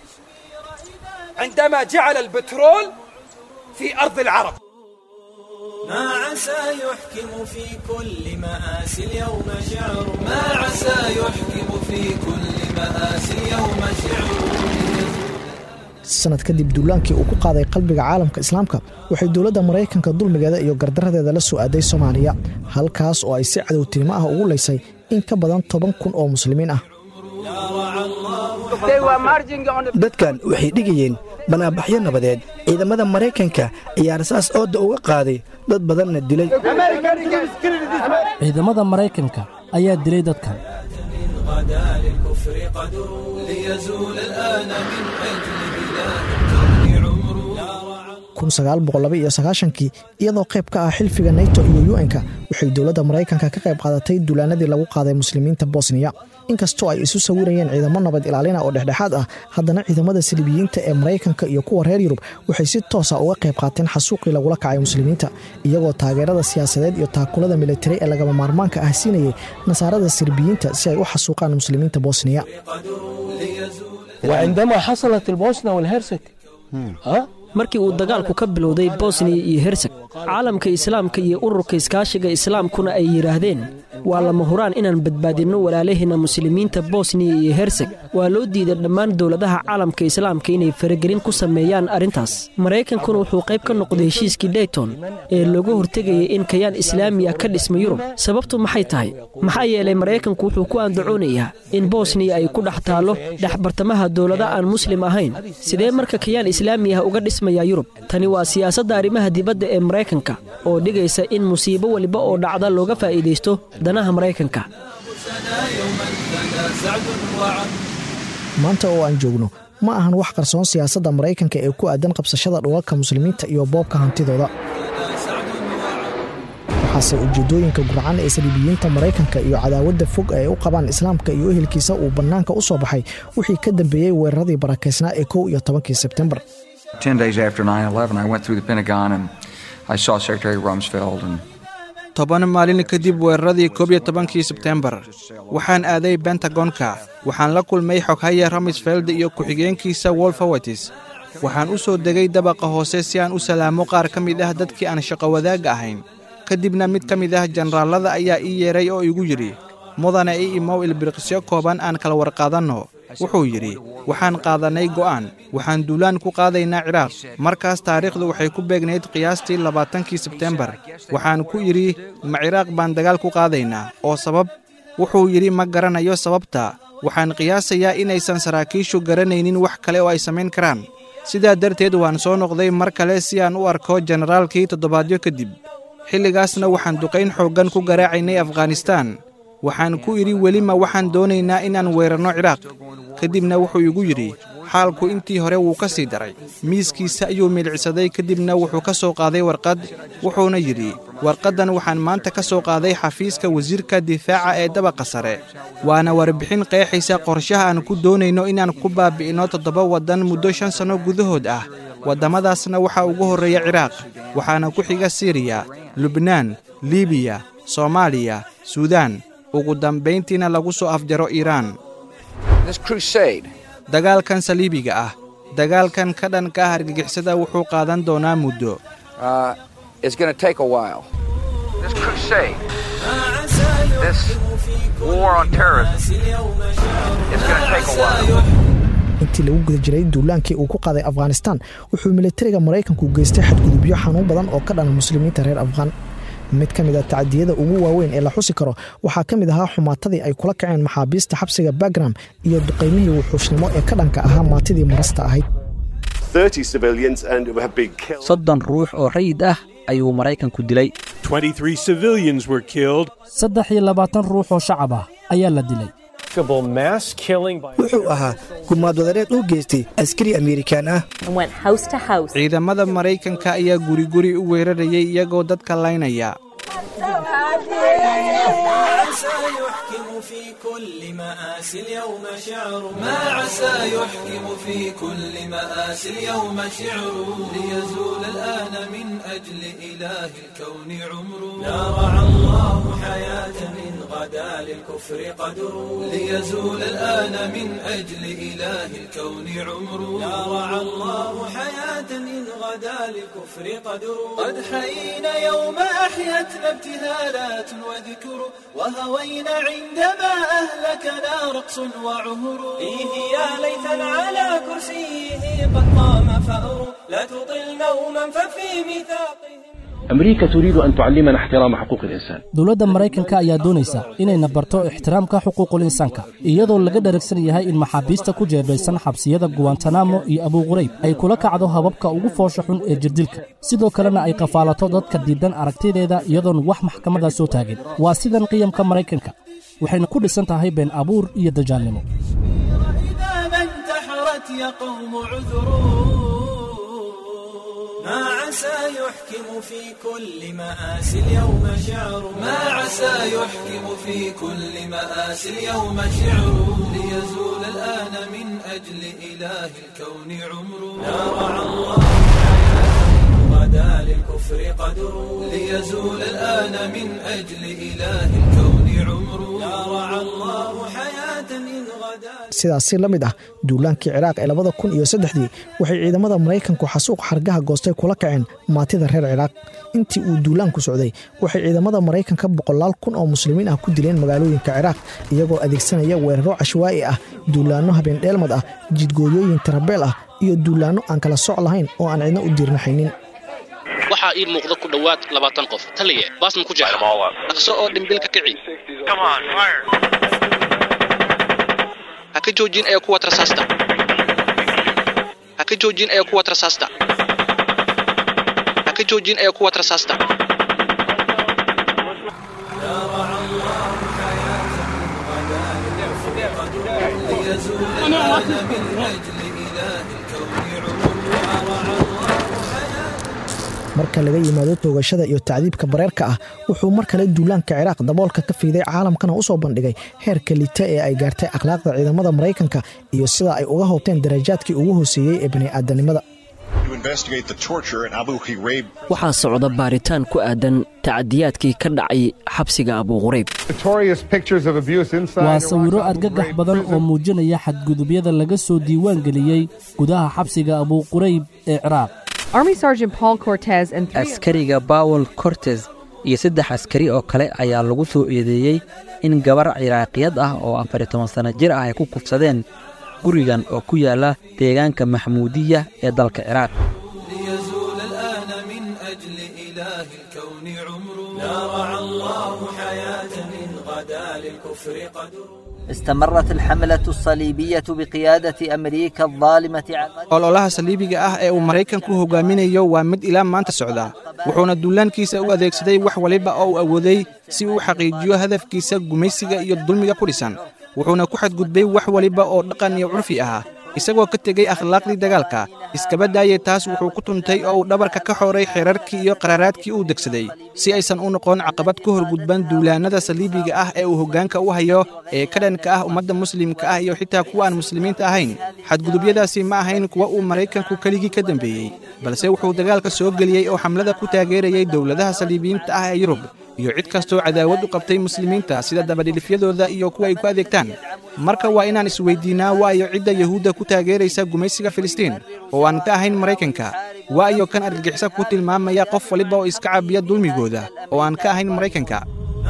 عندما جعل البترول في أرض العرب ما عسى يحكم في كل مآسي اليوم شعر ما عسى يحكم في كل مآسي اليوم شعر sanad kadib duulaankii uu ku qaaday qalbiga caalamka islaamka waxay dowladda maraykanka dulmigeeda iyo gardaradeeda la soo aaday soomaaliya halkaas oo ay si cadowtinimo ah ugu laysay in ka badan toban kun oo muslimiin ah dadkan waxay dhigayeen banaabaxyo nabadeed ciidamada maraykanka ayaa rasaas ooda uga qaaday dad badanna dilay ciidamada maraykanka ayaa dilay dadkan غدا للكفر قدر ليزول الآن من أجل بلاد الكون عمر kii iyadoo qayb ka ah xilfiga nato iyo un-ka waxay dowladda maraykanka ka qayb qaadatay duulaanadii lagu qaaday muslimiinta bosniya inkastoo ay isu sawirayeen ciidamo nabad ilaalina oo dhexdhexaad ah haddana ciidamada salibiyiinta ee maraykanka iyo kuwa reer yurub waxay si toosa uga qayb qaateen xasuuqii lagula kacay muslimiinta iyagoo taageerada siyaasadeed iyo taakulada militari ee lagama maarmaanka ah siinayay nasaarada sirbiyiinta si ay u xasuuqaan muslimiinta bosniya وعندما حصلت البوسنة والهرسك ها markii uu dagaalku ka bilowday bosniya iyo herseg caalamka islaamka iyo ururka iskaashiga islaamkuna ay yidhaahdeen waa lama huraan inaan badbaadinno walaalaheenna muslimiinta bosniya iyo herseg waa loo diiday dhammaan dowladaha caalamka islaamka inay faragelin ku sameeyaan arrintaas maraykankuna wuxuu qayb ka noqday heshiiskii dayton ee looga hortegayay in kayaan islaamiya ka dhisma yurub sababtu maxay tahay maxaa yeelay maraykanku wuxuu ku andacoonayaa in bosniya ay ku dhex taallo dhexbartamaha dowlada aan muslim ahayn sidee marka kayaan islaami ah uga dhismayaa yurub tani waa siyaasadda arrimaha dibadda ee maraykanka oo dhigaysa in musiibo weliba oo dhacda looga faa'iidaysto danaha maraykanka maanta oo aan joogno ma ahan wax qarsoon siyaasadda maraykanka ee ku aadan qabsashada dhulalka muslimiinta iyo boobka hantidooda waxaase ujeeddooyinka gurcan ee saliibiyiinta maraykanka iyo cadaawadda fog ay u qabaan islaamka iyo ehelkiisa uu bannaanka u soo baxay wixii ka dambeeyey weeraradii barakaysnaa ee kow iyo tobankii sebtembar toban maalin kadib weeraradii koob iyo tobankii sebtembar waxaan aaday bentagonka waxaan la kulmay xoghaya ramsfeld iyo ku-xigeenkiisa wolfowatis waxaan u soo degay dabaqa hoose si aan u salaamo qaar ka mid ah dadkii aan shaqo wadaagga ahayn ka dibna mid ka mid ah jenaraallada ayaa ii yeedhay oo igu yidhi mudane i imow ilbiriqsyo kooban aan kala warqaadanno wuxuu yidhi waxaan qaadannay go'aan waxaan duulaan ku qaadaynaa ciraaq markaas taariikhdu waxay ku beegnayd qiyaastii labaatankii sebtembar waxaan ku idhi ma ciraaq baan dagaal ku qaadaynaa oo sabab wuxuu yidhi ma garanayo sababta waxaan qiyaasayaa inaysan saraakiishu garanaynin wax kale oo ay samayn karaan sidaa darteed waan soo noqday mar kale si aan u arko jenaraalkii toddobaadyo kadib xilligaasna waxaan duqayn xooggan ku garaacaynay afghanistaan waxaan ku idhi welima waxaan doonaynaa inaan weerarno ciraaq ka dibna wuxuu igu yidhi xaalku intii hore wuu ka sii daray miiskiisa ayuu milicsaday kadibna wuxuu ka soo qaaday warqad wuxuuna yidhi warqaddan waxaan maanta ka soo qaaday xafiiska wasiirka difaaca ee dabaqa sare waana warbixin qeexaysa qorshaha aan ku doonayno inaan ku baabi'inno toddoba waddan muddo shan sanno gudahood ah waddamadaasna waxaa ugu horreeya ciraaq waxaana ku xiga siriya lubnaan libiya soomaaliya suudaan ugu dambayntiina lagu soo afjaro iiraan dagaalkan saliibiga ah dagaalkan ka dhanka ah argagixisada wuxuu qaadan doonaa muddo intii lagu guda jiray duulaankii uu ku qaaday afghanistaan wuxuu militariga maraykanku geystay xadgudubyo xanuun badan oo ka dhana muslimiinta reer afghaan mid ka mid a tacadiyada ugu waaweyn ee la xusi karo waxaa ka mid ahaa xumaatadii ay kula kaceen maxaabiista xabsiga bagram iyo duqaymihii wuxuushnimo ee ka dhanka ahaa maatidii marasta ahayd soddon ruux oo rayid ah ayuu maraykanku dilay saddex iyo labaatan ruux oo shacab ah ayaa la dilay wuxuu ahaa gumaad wadareed u geystay askari amerikaan ah ciidamada maraykanka ayaa guriguri u weerarayay iyagoo dadka laynaya في كل مآسي اليوم شعر ما عسى يحكم في كل مآسي اليوم شعر ليزول الآن من أجل إله الكون عمر لا رعى الله حياة من غدا للكفر قدر ليزول الآن من أجل إله الكون عمر لا رعى الله حياة من غدا للكفر قدر قد حيينا يوم أحيتنا ابتهالات وذكر وهوينا عندما أهلكنا رقص وعهر فيه يا ليتنا على كرسيه قد قام فأر لا تطل نوما ففي ميثاقه أمريكا تريد أن تعلمنا احترام حقوق الإنسان dowladda maraykanka ayaa doonaysa inayna barto ixtiraamka xuquuqul insaanka iyadoo laga dharagsan yahay in maxaabiista ku jeebaysan xabsiyada guwantanamo iyo abuuqurayb ay kula kacdo hababka ugu foosha xun ee jirdilka sidoo kalena ay qafaalato dadka diidan aragtideeda iyadoon wax maxkamada soo taagin waa sidan qiyamka maraykanka waxayna ku dhisan tahay been abuur iyo dajaalnimo إذا ما انتحرت يا قوم عذروا ما عسى يحكم في كل مآسي اليوم شعر ما عسى يحكم في كل مآسي اليوم شعر ليزول الآن من أجل إله الكون عمر لا رعى الله غدا للكفر قدر ليزول الآن من أجل إله الكون عمر لا رعى الله حياة إن غدا sidaasi la mid ah duulaankii ciraaq ee labada kun iyo saddexdii waxay ciidamada maraykanku xasuuq xargaha goostay kula kaceen maatida reer ciraaq intii uu duulaanku socday waxay ciidamada maraykanka boqolaal kun oo muslimiin ah ku dileen magaalooyinka ciraaq iyagoo adeegsanaya weeraro cashwaa'i ah duulaanno habeendheelmad ah jidgooyooyin tarabeel ah iyo duulaanno aan kala soc lahayn oo aan cidna u diirnaxaynin waxaa ii muuqda ku dhowaad labaatan qof taliye baasma ku jecla dhaqso oo dhimbil ka kici ha ka joojin ee kuwa rasaasta ha ka joojin ee kuwa rasaasta ha ka joojin ee kuwa rasaasta marka laga yimaado toogashada iyo tacdiibka bareerka ah wuxuu mar kale duulaanka ciraaq daboolka ka fiiday caalamkana u soo bandhigay heerka lita ee ay gaartay akhlaaqda ciidamada maraykanka iyo sida ay uga hobteen darajaadkii ugu hooseeyey ee bani'aadanimada waxaa socda baaritaan ku aadan tacadiyaadkii ka dhacay xabsiga abuuqurayb waa sawiro argagax badan oo muujinaya xadgudubyada laga soo diiwaan geliyey gudaha xabsiga abuuqurayb ee ciraaq askariga bawel cortes iyo saddex askari oo kale ayaa lagu soo eedeeyey in gabar ciraaqiyad ah oo afar iyo toban sanno jir ah ay ku kufsadeen gurigan oo ku yaala deegaanka maxmuudiya ee dalka ciraaq استمرت الحملة الصليبية بقيادة أمريكا الظالمة ololaha saliibiga ah ee uu maraykanku hogaaminayo waa mid ilaa maanta socda wuxuuna duulaankiisa u adeegsaday wax waliba oo uu awooday si uu xaqiijiyo hadafkiisa gumaysiga iyo dulmiga ku dhisan wuxuuna ku xadgudbay wax waliba oo dhaqan iyo curfi ah isagoo ka tegey akhlaaqdii dagaalka iskaba daayey taas wuxuu ku tuntay oo uu dhabarka ka xooray xeerarkii iyo qaraaraadkii uu degsaday si aysan u noqon caqabad ka horgudban duulaannada saliibiga ah ee uu hoggaanka u hayo ee ka dhanka ah ummadda muslimka ah iyo xitaa kuwa aan muslimiinta ahayn xadgudubyadaasi ma ahayn kuwa uu maraykanku keligii ka dambeeyey balse wuxuu dagaalka soo geliyey oo xamlada ku taageerayay dowladaha saliibiyiinta ah ee yurub iyo cid kastoo cadaawad u qabtay muslimiinta sida dabadhilifyadooda iyo kuwa ay ku adeegtaan marka waa inaan isweyddiinnaa waayo cidda yuhuudda ku taageeraysa gumaysiga filistiin oo aan ka ahayn maraykanka waayo kan argagixisa ku tilmaamaya qof waliba oo iska cabiya dulmigooda oo aan ka ahayn maraykanka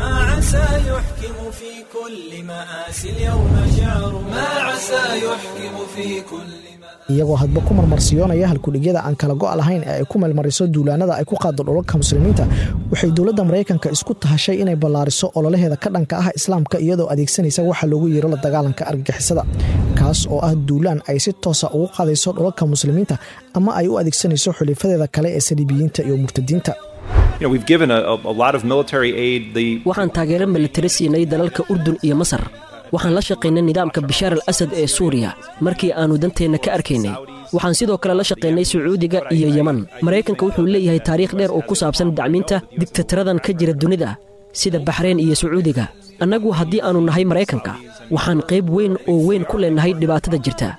iyagoo hadba ku marmarsiyoonaya halkudhigyada aan kala go' lahayn ee ay ku meelmariso duulaanada ay ku qaado dhulalka muslimiinta waxay dowladda maraykanka isku tahashay inay ballaariso ololaheeda ka dhanka ah islaamka iyadoo adeegsanaysa waxa loogu yeero la dagaalanka argagixisada kaas oo ah duulaan ay si toosa ugu qaadayso dhulalka muslimiinta ama ay u adeegsanayso xulifadeeda kale ee saliibiyiinta iyo murtadiinta waxaan taageero militari siinay dalalka urdun iyo masar waxaan la shaqaynay nidaamka bishaar al asad ee suuriya markii aannu danteenna ka arkaynay waxaan sidoo kale la shaqaynay sacuudiga iyo yeman maraykanka wuxuu leeyahay taariikh dheer oo ku saabsan dacminta digtataradan ka jira dunida sida baxreyn iyo sacuudiga annagu haddii aannu nahay maraykanka waxaan qayb weyn oo weyn ku leennahay dhibaatada jirta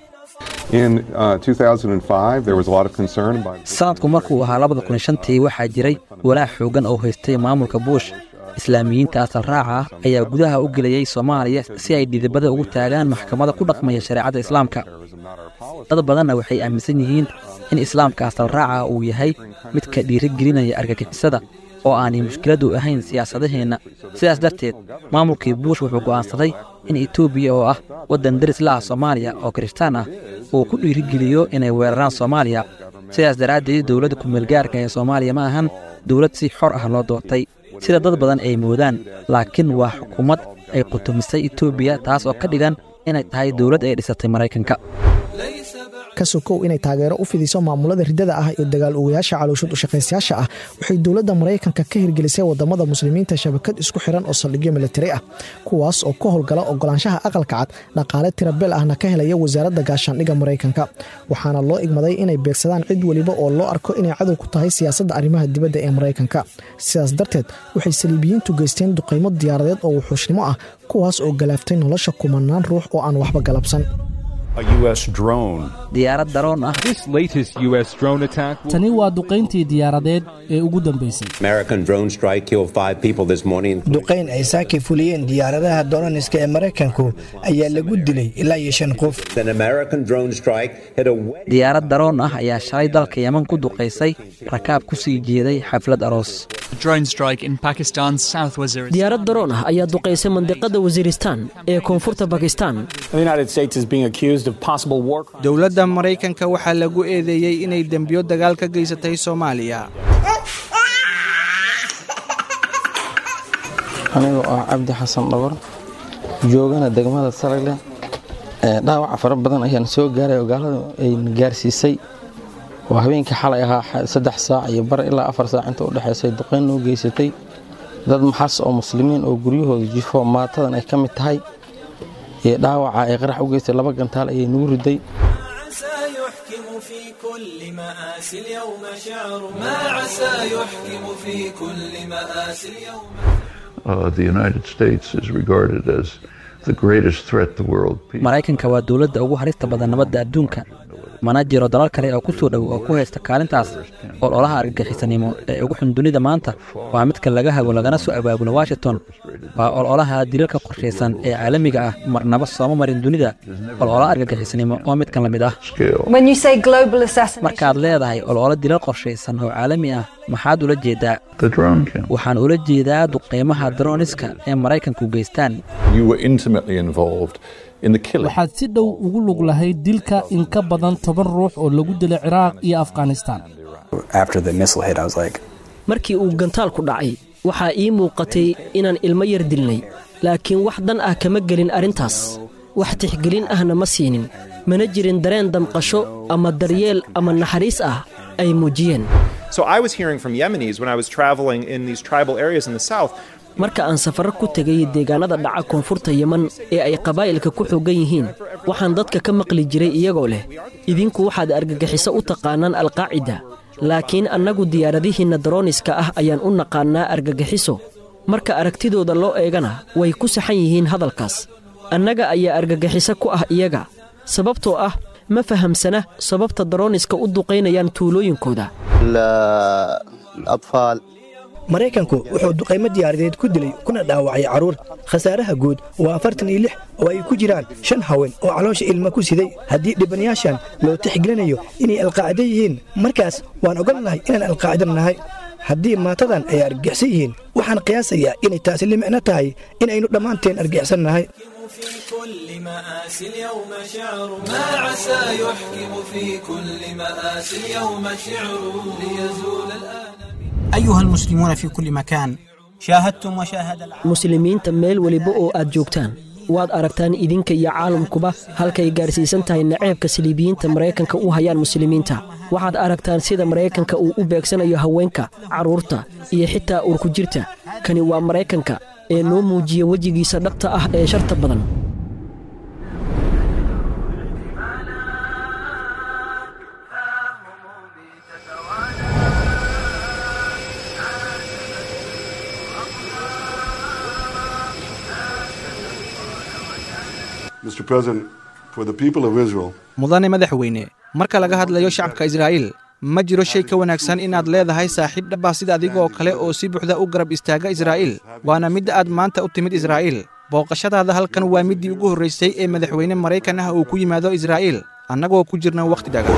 sanadku markuu ahaa labada kun shantii waxaa jiray walaac xooggan oo haystay maamulka buush islaamiyiinta asal raaca ah ayaa gudaha u gelayey soomaaliya si ay dhidibada ugu taagaan maxkamada ku dhaqmaya shareecadda islaamka dad badanna waxay aaminsan yihiin in islaamka asal raaca uu yahay midka dhiirigelinaya argagixisada oo aanay mushkiladdu ahayn siyaasadaheenna sidaas darteed maamulkii buush wuxuu go'aansaday in etoobiya oo ah waddan deris la ah soomaaliya oo kirishtaan ah uu ku dhiirigeliyo inay weeraraan soomaaliya sidaas daraaddeed dowladda kumeelgaarka ee soomaaliya ma ahan dowlad si xor ah loo doortay sida dad badan ay moodaan laakiin waa xukuumad ay qutumisay etoobiya taas oo ka dhigan inay tahay dowlad ay dhisatay maraykanka ka sokow inay taageero u fidiso maamulada riddada ah iyo dagaal ogayaasha calooshad ushaqaystayaasha ah waxay dowladda maraykanka ka hirgelisay wadamada muslimiinta shabakad isku xiran oo saldhigyo militari ah kuwaas oo ka howlgala ogolaanshaha aqalka cad dhaqaale tirabeel ahna ka helaya wasaaradda gaashaandhigga maraykanka waxaana loo igmaday inay beegsadaan cid weliba oo loo arko inay cadow ku tahay siyaasadda arrimaha dibadda ee maraykanka sidaas darteed waxay saliibiyiintu geysteen duqaymo diyaaradeed oo wuxuushnimo ah kuwaas oo galaaftay nolosha kumanaan ruux oo aan waxba galabsan diyaarad daroon ah tani waa duqayntii diyaaradeed ee ugu dambaysay duqayn ay saaki fuliyeen diyaaradaha doroniska ee maraykanku ayaa lagu dilay ilaa iyo shan qof diyaarad daroon ah ayaa shalay dalka yeman ku duqaysay rakaab ku sii jeeday xaflad aroos diyaarad daroon ah ayaa duqaysay mandiqada wasiiristaan ee koonfurta bakistan dowladda maraykanka waxaa lagu eedeeyey inay dembiyo dagaal ka geysatay soomaaliya anigoo ah cabdi xasan dhogor joogana degmada saragle dhaawaca fara badan ayaan soo gaaray oo gaalada ayna gaarsiisay oo habeenkii xalay ahaa saddex saac iyo bar ilaa afar saac inta u dhexaysay duqayn noo geysatay dad maxas oo muslimiin oo guryahooda jifo maatadan ay ka mid tahay iyo dhaawaca ay qarax u geystay laba gantaal ayay nagu riday maraykanka waa dowladda ugu harista badan nabadda adduunka mana jiro dalal kale oo ku soo dhow oo ku haysta kaalintaas ololaha argagixisanimo ee ugu xun dunida maanta waa midka laga hago lagana soo abaabulo washington waa ololaha dilalka qorshaysan ee caalamiga ah marnaba sooma marin dunida ololaha argagixisanimo oo midkan la mid ah markaad leedahay ololo dilal qorshaysan oo caalami ah maxaad ula jeedaa waxaan ula jeedaa duqeymaha daroniska ee maraykanku geystaan waxaad si dhow ugu lug lahayd dilka in ka badan toban ruux oo lagu dilay ciraaq iyo afghanistan markii uu gantaalku dhacay waxaa ii muuqatay inaan ilmo yar dilnay laakiin wax dan ah kama gelin arrintaas wax tixgelin ahna ma siinin mana jirin dareen damqasho ama daryeel ama naxariis ah ay muujiyeen marka aan safarro ku tegay deegaanada dhaca koonfurta yeman ee ay qabaa'ilka ku xooggan yihiin waxaan dadka ka maqli jiray iyagoo leh idinku waxaad argagixiso u taqaanaan alqaacida laakiin annagu diyaaradihiinna daroniska ah ayaan u naqaannaa argagixiso marka aragtidooda loo eegana way ku saxan yihiin hadalkaas annaga ayaa argagixiso ku ah iyaga sababtoo ah ma fahamsana sababta daroniska u duqaynayaan tuulooyinkooda maraykanku wuxuu duqaymo diyaaradeed ku dilay kuna dhaawacay carruur khasaaraha guud waa afartan iyo lix oo ay ku jiraan shan haween oo caloosha ilma ku siday haddii dhibanayaashan loo tixgelinayo inay alqaacido yihiin markaas waan ogolnahay inaan alqaacido nahay haddii maatadan ay argixsan yihiin waxaan qiyaasayaa inay taasi la micno tahay inaynu dhammaanteen argixsan nahay أيها المسلمون في كل مكان شاهدتم وشاهد muslimiinta meel weliba oo aad joogtaan waad aragtaan idinka iyo caalamkuba halkay gaarsiisan tahay naceebka saliibiyiinta maraykanka u hayaan muslimiinta waxaad aragtaan sida maraykanka uu u beegsanayo haweenka carruurta iyo xitaa uurku jirta kani waa maraykanka ee noo muujiya wejigiisa dhabta ah ee sharta badan mudane madaxweyne marka laga hadlayo shacabka israa'iil ma jiro shay ka wanaagsan inaad leedahay saaxiib dhaba sida adiga oo kale oo si buuxda u garab istaaga israa'iil waana midda aad maanta u timid israa'iil booqashadaada halkan waa middii ugu horraysay ee madaxweyne maraykan ah uu ku yimaado israa'iil annagoo ku jirna wakhti dhaga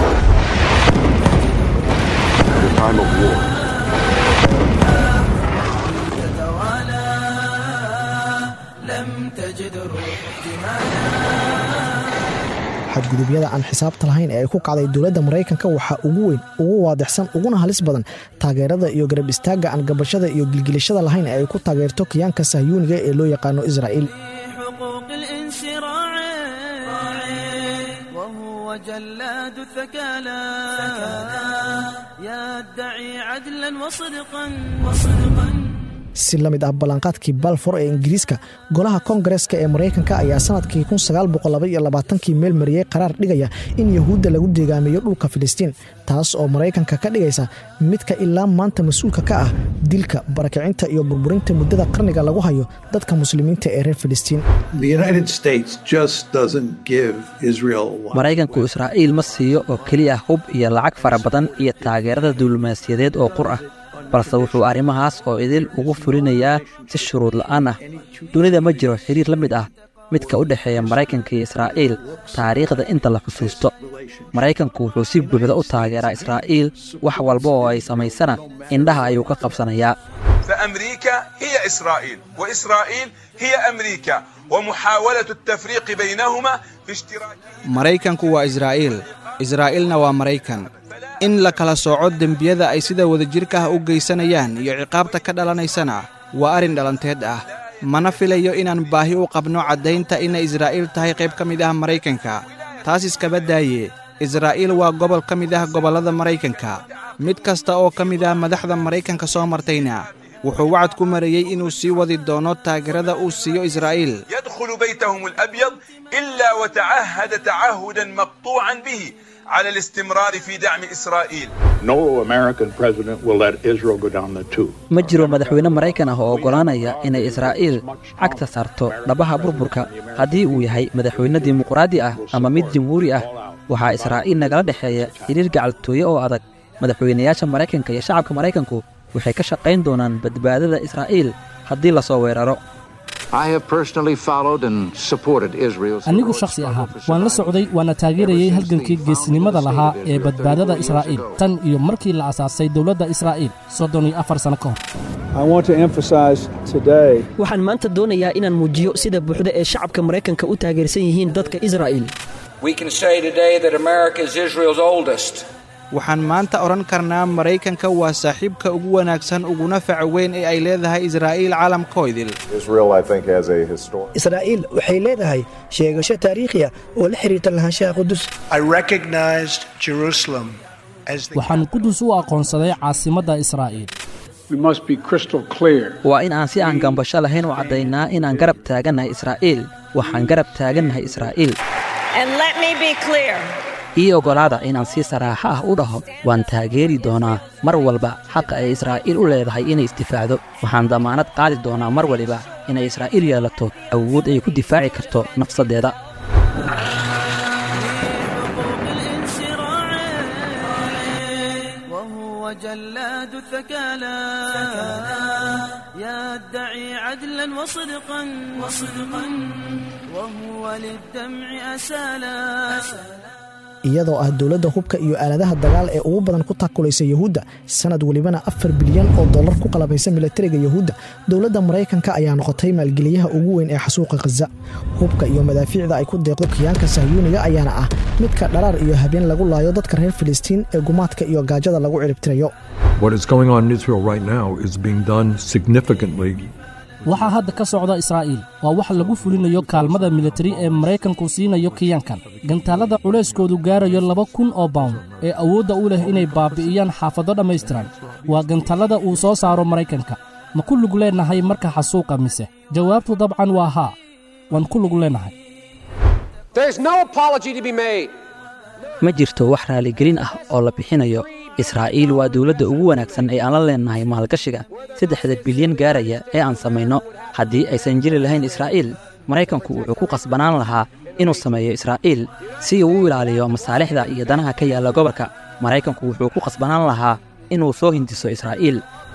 xadgudubyada aan xisaabta lahayn ee ay ku kacday dowladda maraykanka waxaa ugu weyn ugu waadixsan uguna halis badan taageerada iyo garab istaagga aan gabashada iyo gilgilashada lahayn ee ay ku taageerto kiyaanka sahyuuniga ee loo yaqaano israa'iil جلاد الثكالى يدعي عدلا وصدقا وصدقا si la mid ah ballanqaadkii balfor ee ingiriiska golaha koongareska ee maraykanka ayaa sanadkii kii meel mariyey qaraar dhigaya in yahuudda lagu deegaameeyo dhulka filistiin taas oo maraykanka ka dhigaysa midka ilaa maanta mas-uulka ka ah dilka barakicinta iyo burburinta muddada qarniga lagu hayo dadka muslimiinta ee reer filistiin maraykanku israa'iil ma siiyo oo keliya hub iyo lacag fara badan iyo taageerada diblomaasiyadeed oo qur ah balse wuxuu arrimahaas oo idil ugu fulinayaa si shuruud la'aan ah dunida ma jiro xiriir la mid ah midka u dhexeeya maraykanka iyo israa'iil taariikhda inta la xusuusto maraykanku wuxuu si buuxda u taageeraa israa'iil wax walba oo ay samaysana indhaha ayuu ka qabsanayaa فأمريكا هي إسرائيل وإسرائيل هي أمريكا ومحاولة التفريق بينهما في اشتراك maraykanku waa israa'iil israa'iilna waa maraykan in la kala sooco dembiyada ay sida wadajirka ah u geysanayaan iyo ciqaabta ka dhalanaysana waa arrin dhalanteed ah mana filayo inaan baahi u qabno caddaynta inay israa'iil tahay qayb ka mid ah maraykanka taas iskaba daaye israa'iil waa gobol ka mid ah gobollada maraykanka mid kasta oo ka mid ah madaxda maraykanka soo martayna wuxuu wacad ku marayey inuu sii wadi doono taageerada uu siiyo israa'iil يدخل بيتهم الأبيض إلا وتعهد تعهدا مقطوعا به على الاستمرار في دعم إسرائيل No American president will let Israel go down the tube. ma jiro madaxweyne maraykan ah oo oggolaanaya inay israa'iil cagta saarto dhabaha burburka haddii uu yahay madaxweyne dimuqraadi ah ama mid jamhuuri ah waxaa israa'iil nagala dhexeeya xiriir gacaltooye oo adag madaxweynayaasha maraykanka iyo shacabka maraykanku waxay ka shaqayn doonaan badbaadada israa'iil haddii la soo weeraro anigu shakhsi ahaan waan la socday waana taageerayay halgankii geesinimada lahaa ee badbaadada israa'iil tan iyo markii la asaasay dowladda israa'iil soddon iyo afar sano ka hor waxaan maanta doonayaa inaan muujiyo sida buuxda ee shacabka maraykanka u taageersan yihiin dadka israa'iil We can say today that America is Israel's oldest. waxaan maanta odhan karnaa maraykanka waa saaxiibka ugu wanaagsan uguna faca weyn ee ay leedahay israa'iil caalamkoydil israa'iil waxay leedahay sheegasho taariikhi ah oo la xiriirta lahaanshaha qudus waxaan qudus u aqoonsaday caasimadda israa'iil waa in aan si aan gambasho lahayn u caddaynaa inaan garab taagannahay israa'iil waxaan garab taagannahay israa'iil ii oggolaada inaan si saraaxo ah u dhaho waan taageeri doonaa mar walba xaqa ay israa'iil u leedahay inay isdifaacdo waxaan damaanad qaadi doonaa mar waliba inay israa'iil yeelato awood ay ku difaaci karto nafsaddeeda وهو جلاد الثكالى يدعي عدلا وصدقا وصدقا وهو للدمع أسالا iyadoo ah dowladda hubka iyo aaladaha dagaal ee ugu badan ku takulaysa yuhuudda sanad welibana afar bilyan oo dollar ku qalabaysa milatariga yuhuudda dowladda maraykanka ayaa noqotay maalgeliyaha ugu weyn ee xasuuqa khaza hubka iyo madaafiicda ay ku deeqdo kiyaanka sahyuuniga ayaana ah midka dharaar iyo habeen lagu laayo dadka reer filistiin ee gumaadka iyo gaajada lagu ciribtirayo What is going on in Israel right now is being done significantly waxaa hadda ka socda israa'iil waa wax lagu fulinayo kaalmada militari ee maraykanku siinayo kiyaankan gantaalada culayskoodu gaarayo laba kun oo bawn ee awoodda u leh inay baabi'iyaan xaafado dhammaystiran waa gantaalada uu soo saaro maraykanka ma ku lug leennahay marka xasuuqa mise jawaabtu dabcan waa haa waan ku lug leennahay ma jirto wax raaligelin ah oo la bixinayo israa'iil waa dowladda ugu wanaagsan ee aan la leennahay maalgashiga saddexda bilyan gaaraya ee aan samayno haddii aysan jiri lahayn israa'iil maraykanku wuxuu ku qasbanaan lahaa inuu sameeyo israa'iil si uu u ilaaliyo masaalixda iyo danaha ka yaalla gobolka maraykanku wuxuu ku qasbanaan lahaa inuu soo hindiso israa'iil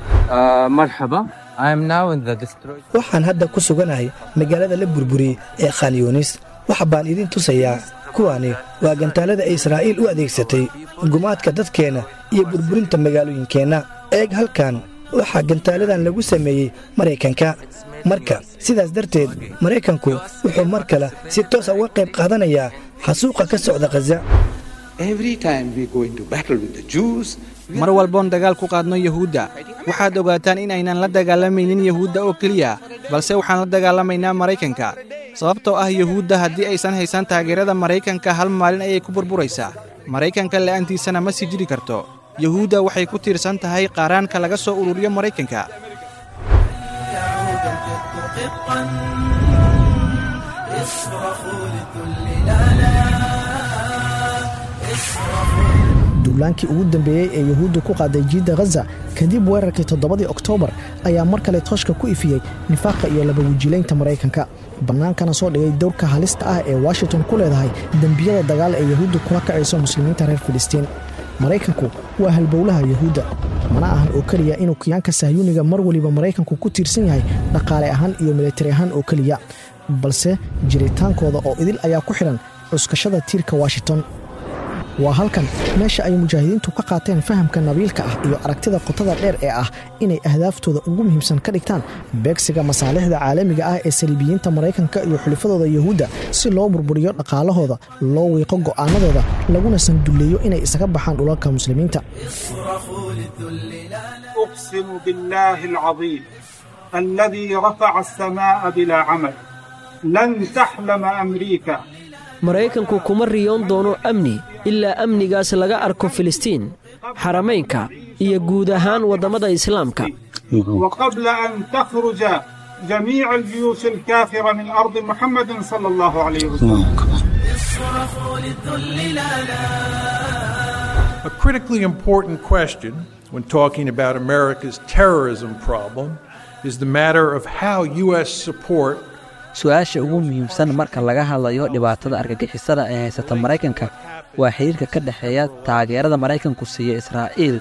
waxaan hadda ku suganahay magaalada la burburiyey ee khanyonis waxa baan idin tusayaa kuwani waa gantaalada ay israa'iil u adeegsatay gumaadka dadkeenna iyo burburinta magaalooyinkeenna eeg halkan waxaa gantaaladan lagu sameeyey maraykanka marka sidaas darteed maraykanku wuxuu mar kale si toosa uga qayb qaadanayaa xasuuqa ka socda khaza mar walboon dagaal ku qaadno yuhuudda waxaad ogaataan in aynan la dagaalamaynin yuhuudda oo keliya balse waxaan la dagaalamaynaa maraykanka sababtoo ah yuhuudda haddii aysan haysan taageerada maraykanka hal maalin ayay ku burburaysaa maraykanka la'aantiisana ma sii jiri karto yuhuudda waxay ku tiirsan tahay qaaraanka laga soo ururiyo maraykanka duulaankii ugu dambeeyey ee yuhuudda ku qaaday jiidda khaza kadib weerarkii toddobadii oktoobar ayaa mar kale tooshka ku ifiyey nifaaqa iyo labawijilaynta maraykanka bannaankana soo dhigay dowrka halista ah ee washington ku leedahay dembiyada dagaal ee yuhuudda kula kacayso muslimiinta reer filistiin maraykanku waa halbowlaha yuhuudda mana ahan oo keliya inuu kiyaanka sahyuuniga mar weliba maraykanku ku tiirsan yahay dhaqaale ahaan iyo militari ahaan oo keliya balse jiritaankooda oo idil ayaa ku xidhan cuskashada tiirka washington waa halkan meesha ay mujaahidiintu ka qaateen fahamka nabiilka ah iyo aragtida qotada dheer ee ah inay ahdaaftooda ugu muhiimsan ka dhigtaan beegsiga masaalixda caalamiga ah ee saliibiyiinta maraykanka iyo xulifadooda yuhuudda si loo burburiyo dhaqaalahooda loo wiiqo go'aanadooda laguna sandulleeyo inay isaga baxaan dhulalka muslimiinta أقسم بالله العظيم الذي رفع السماء بلا عمل لن تحلم أمريكا maraykanku kuma riyoon doono amni ilaa amnigaas laga arko filistiin xaramaynka iyo guud ahaan waddamada islaamka وقبل أن تخرج جميع الجيوش الكافرة من أرض محمد صلى الله عليه وسلم A critically important question when talking about America's terrorism problem is the matter of how U.S. support su-aasha ugu muhiimsan marka laga hadlayo dhibaatada argagixisada ee haysata maraykanka waa xidhiirka ka dhexeeya taageerada maraykanku siiya israa'iil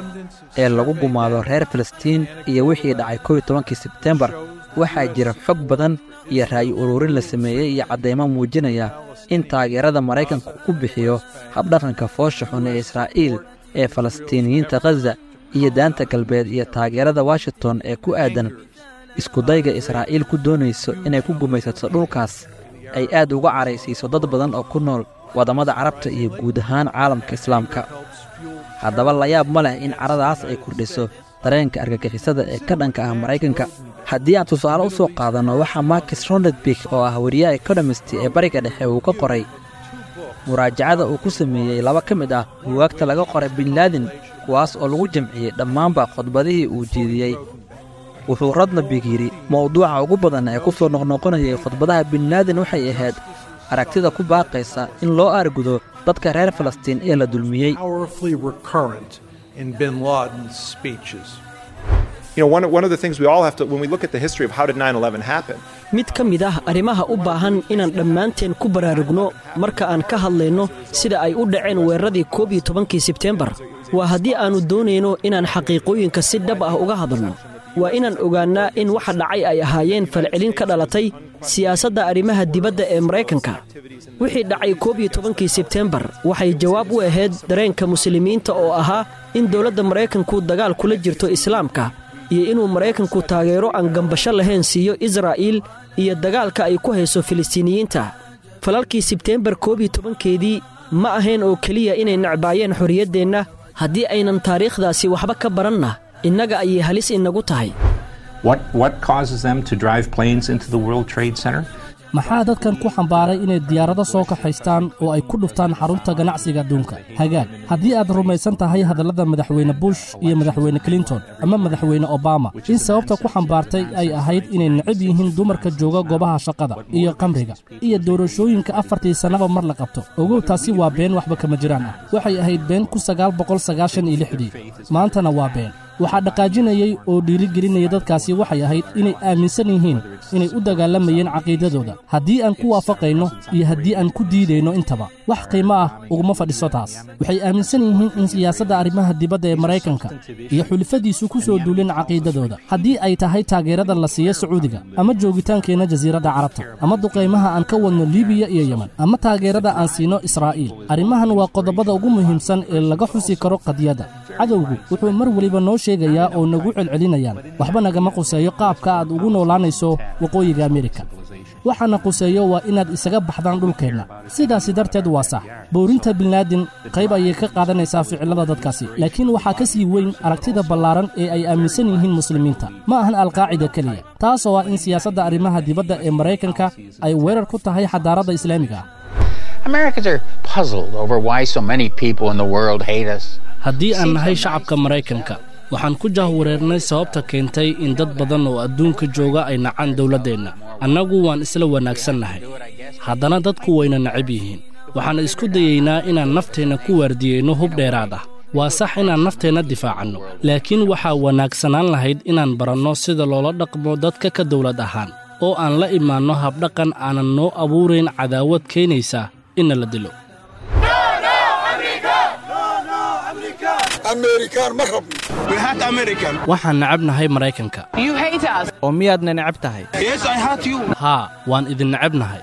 ee lagu gumaado reer falastiin iyo wixii dhacay kow iyo tobankii sebtembar waxaa jira xog badan iyo ra'yi ururin la sameeyey iyo caddaymo muujinaya in taageerada maraykanku ku bixiyo habdhaqanka foosha xun ee israa'iil ee falastiiniyiinta khaza iyo daanta galbeed iyo taageerada washington ee ku aadan iskudayga israa'iil ku doonayso inay ku gumaysato dhulkaas ay aad uga caraysiiso dad badan oo ku nool waddamada carabta iyo guud ahaan caalamka islaamka haddaba layaab ma leh in caradaas ay kordhiso dareenka argagixisada ee ka dhanka ah maraykanka haddii aan tusaale u soo qaadanno waxaa markis ronedbik oo ah wariyaha ekonomist ee bariga dhexe uu ka qoray muraajacada uu ku sameeyey laba ka mid ah buwaagta laga qoray binlaadin kuwaas oo lagu jamciyey dhammaanba khudbadihii uu jeediyey wuxuu rodnabig yidhi mawduuca ugu badan ee ku soo noqnoqonayay khudbadaha binlaadin waxay ahayd aragtida ku baaqaysa in loo aargudo dadka reer falastiin ee la dulmiyey powerfully recurrent in bin Laden's speeches. You know, one, one of the things we all have to, when we look at the history of how did 9 11 happen, mid ka mid ah arrimaha u baahan inaan dhammaanteen ku baraarugno marka aan ka hadlayno sida ay u dhaceen weeraradii koob iyo tobankii sebteembar waa haddii aannu doonayno inaan xaqiiqooyinka si dhab ah uga hadalno waa inaan ogaannaa in waxa dhacay ay ahaayeen falcelin ka dhalatay siyaasadda arrimaha dibadda ee maraykanka wixii dhacay koob iyo tobankii sebteembar waxay jawaab u ahayd dareenka muslimiinta oo ahaa in dowladda maraykanku dagaal kula jirto islaamka iyo inuu maraykanku taageero aan gambasho lahayn siiyo israa'iil iyo dagaalka ay ku hayso filistiiniyiinta falalkii sebteembar koob iyo tobankeedii ma ahayn oo keliya inay necbaayeen xorriyaddeenna haddii aynan taariikhdaasi waxba ka baranna innaga ayay halis inagu tahay What, what causes them to drive planes into the World Trade Center? maxaa dadkan ku xambaaray inay diyaarado soo kaxaystaan oo ay ku dhuftaan xarunta ganacsiga adduunka hagaag haddii aad rumaysan tahay hadallada madaxweyne bush iyo madaxweyne clinton ama madaxweyne obama in sababta ku xambaartay ay ahayd inay necab yihiin dumarka jooga goobaha shaqada iyo qamriga iyo doorashooyinka afartii sannaba mar la qabto ogow taasi waa been waxba kama jiraan ah waxay ahayd been ku sagaal boqol sagaashan iyo lixdii maantana waa been waxaa dhaqaajinayey oo dhiirigelinaya dadkaasi waxay ahayd inay aaminsan yihiin inay u dagaalamayeen caqiidadooda haddii aan ku waafaqayno iyo haddii aan ku diidayno intaba wax qiimo ah uguma fadhiso taas waxay aaminsan yihiin in siyaasadda arrimaha dibadda ee maraykanka iyo xulifadiisu ku soo duuleen caqiidadooda haddii ay tahay taageerada la siiyo sacuudiga ama joogitaankeenna jasiiradda carabta ama duqaymaha aan ka wadno libiya iyo yemen ama taageerada aan siino israa'iil arrimahan waa qodobada ugu muhiimsan ee laga xusi karo qadiyadda cadowgu wuxuu mar weliba noo sheegayaa oo nagu celcelinayaan waxba nagama quseeyo qaabka aad ugu noolaanayso waqooyiga amerika waxaana quseeyo waa inaad isaga baxdaan dhulkeenna sidaasi darteed waa sax boorinta binlaadin qayb ayay ka qaadanaysaa ficillada dadkaasi laakiin waxaa ka sii weyn aragtida ballaaran ee ay aaminsan yihiin muslimiinta ma ahan alqaacida keliya taasoo ah in siyaasadda arrimaha dibadda ee maraykanka ay weerar ku tahay xadaaradda islaamiga ah Americans are puzzled over why so many people in the world hate us. haddii aan nahay shacabka maraykanka waxaan ku jahwareernay sababta keentay in dad badan oo adduunka jooga ay nacaan dowladdeenna annagu waan isla wanaagsannahay haddana dadku wayna necab yihiin waxaan isku dayaynaa inaan nafteenna ku waardiyeyno hub dheeraad ah waa sax inaan nafteenna difaacanno laakiin waxaa wanaagsanaan lahayd inaan baranno sida loola dhaqmo dadka ka dawlad ahaan oo aan la imaanno habdhaqan aanan noo abuurayn cadaawad keenaysa inna la dilo waxaan necabnahay maraykanka oo miyaadna necab tahay haa waan idin necabnahay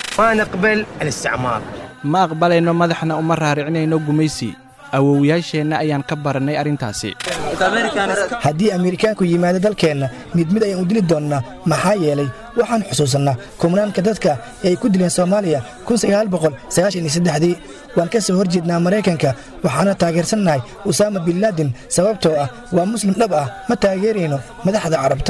ma aqbalayno madaxna uma raaricinayno gumaysi awowyaasheenna ayaan ka barannay arrintaasi haddii ameerikaanku yimaado dalkeenna mid mid ayaan u dili doonnaa maxaa yeelay waxaan xusuusannaa kumnaanka dadka ee ay ku dileen soomaaliya dii waan ka soo hor jeednaa maraykanka waxaana taageersannahay usaama binlaadin sababtoo ah waa muslim dhab ah ma taageerayno madaxda carabta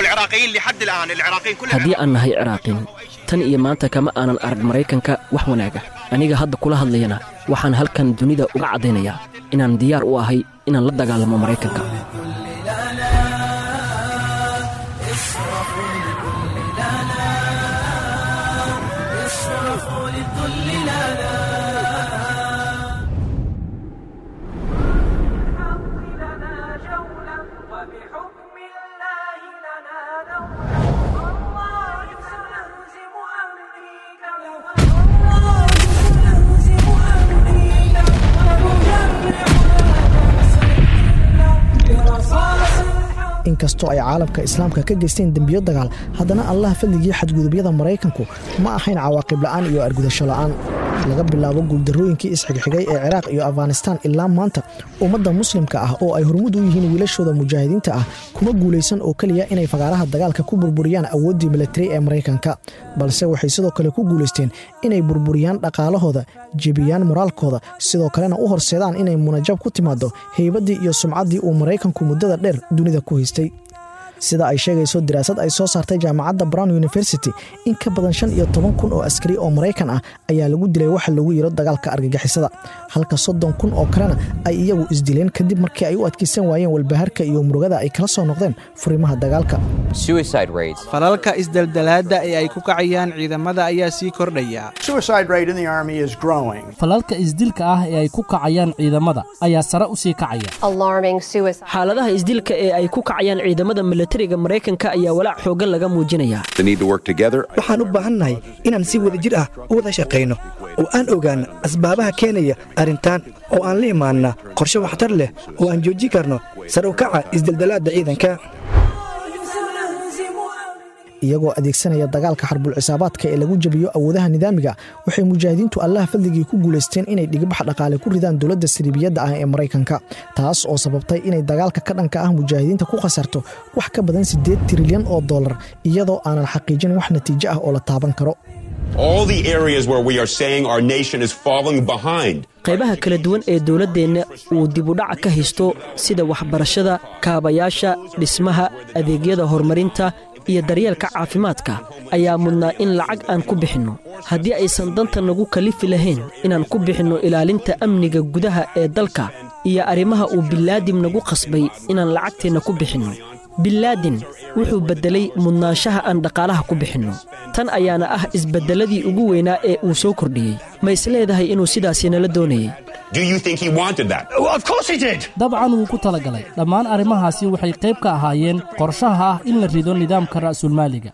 haddii aan nahay ciraaqiin tan iyo maanta kama aanan arag maraykanka wax wanaaga aniga hadda kula hadlayana waxaan halkan dunida uga caddaynayaa inaan diyaar u ahay inaan la dagaalamo maraykanka inkastoo ay caalamka islaamka ka geysteen dembiyo dagaal haddana allah fadligii xadgudubyada maraykanku ma ahayn cawaaqib la'aan iyo argudasho la'aan laga bilaabo guuldarrooyinkii isxigxigay ee ciraaq iyo afghanistaan ilaa maanta ummadda muslimka ah oo ay hormud u yihiin wiilashooda mujaahidiinta ah kuma guulaysan oo keliya inay fagaaraha dagaalka ku burburiyaan awooddii milatari ee maraykanka balse waxay sidoo kale ku guulaysteen inay burburiyaan dhaqaalahooda jebiyaan moraalkooda sidoo kalena u horseedaan inay munajab ku timaado heybaddii iyo sumcaddii uu maraykanku muddada dheer dunida ku haystay sida ay sheegayso daraasad ay soo saartay jaamacadda brown university in ka badan shan iyo toban kun oo askari oo maraykan ah ayaa lagu dilay waxa lagu yiro dagaalka argagixisada halka soddon kun oo kalena ay iyagu isdileen kadib markii ay u adkaysan waayeen walbaharka iyo murugada ay kala soo noqdeen furimaha dagaalka falalka isdeldelaadda ee ay ku kacayaan ciidamada ayaa sii kordhaya falalka isdilka ah ee ay ku kacayaan ciidamada ayaa sare u sii kacaya xaaladaha isdilka ee ay ku kacayaan ciidamada milatariga maraykanka ayaa walaac xooggan laga muujinayaa waxaan u baahannahay inaan si wada jir ah u wada shaqayno oo aan ogaanno asbaabaha keenaya arrintan oo aan la imaanna qorshe waxtar leh oo aan joojin karno sar u kaca isdeldelaadda ciidanka iyagoo adeegsanaya dagaalka xarbul cisaabaadka ee lagu jebiyo awoodaha nidaamiga waxay mujaahidiintu allaha fadligii ku guulaysteen inay dhigibax dhaqaale ku ridaan dowladda siriibiyadda ah ee maraykanka taas oo sababtay inay dagaalka ka dhanka ah mujaahidiinta ku khasarto wax ka badan siddeed trilyan oo dollar iyadoo aanan xaqiijin wax natiijo ah oo la taaban karo qaybaha kala duwan ee dowladdeenna uu dibudhaca ka haysto sida waxbarashada kaabayaasha dhismaha adeegyada horumarinta iyo daryeelka caafimaadka ayaa mudnaa in lacag aan ku bixinno haddii aysan danta nagu kalifi lahayn inaan ku bixinno ilaalinta amniga gudaha ee dalka iyo arrimaha uu bilaadim nagu qasbay inaan lacagteenna ku bixinno bilaadin wuxuu beddelay mudnaanshaha aan dhaqaalaha ku bixinno tan ayaana ah isbeddelladii ugu weynaa ee uu soo kordhiyey ma isleedahay inuu sidaasi nala doonayey dabcan wuu ku talagalay dhammaan arrimahaasi waxay qayb ka ahaayeen qorshaha ah in la rido nidaamka ra'sulmaaliga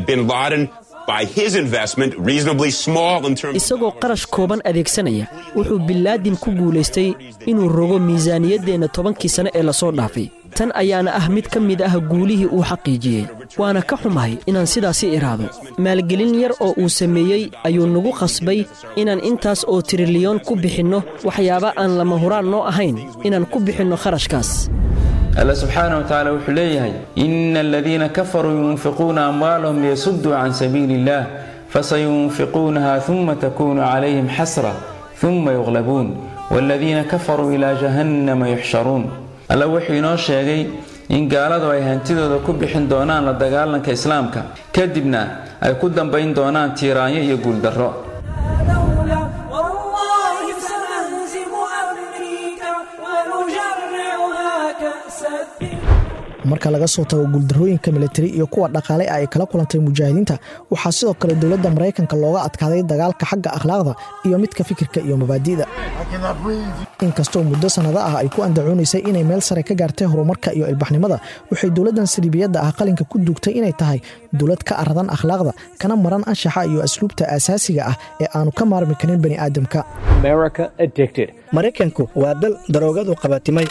isagoo qarash kooban adeegsanaya wuxuu bilaadin ku guulaystay inuu rogo miisaaniyaddeenna tobankii sane ee lasoo dhaafay tan ayaana ah mid ka mid ah guulihii uu xaqiijiyey waana ka xumahay inaan sidaasi iraado maalgelin yar oo uu sameeyey ayuu nagu qasbay inaan intaas oo trilyoon ku bixinno waxyaaba aan lama huraan noo ahayn inaan ku bixinno kharashkaas alla subxaana wa tacaala wuxuu leeyahay ina aladiina kafaruu yunfiquuna amwaalahum liyasudduu can sabiili illah fasayunfiquunaha uma takunu calayhim xasra uma yuqlabuun waaladiina kafaruu ilaa jahannama yuxsharuun alla wuxuu inoo sheegay in gaaladu ay hantidooda ku bixin doonaan la dagaalanka islaamka kadibna ay ku dambayn doonaan tiiraanyo iyo guuldarro marka laga soo tago guuldarrooyinka militari iyo kuwa dhaqaale ay kala kulantay mujaahidiinta waxaa sidoo kale dowladda maraykanka looga adkaaday dagaalka xagga akhlaaqda iyo midka fikirka iyo mabaadi'da inkastoo muddo sannado ah ay ku andacoonaysay inay meel sare ka gaartay horumarka iyo ilbaxnimada waxay dowladdan saliibiyadda ah qalinka ku duugtay inay tahay dowlad ka aradan akhlaaqda kana maran anshaxa iyo asluubta asaasiga ah ee aanu ka maarmi karin bani aadamka maraykanku waa dal daroogadu qabatimay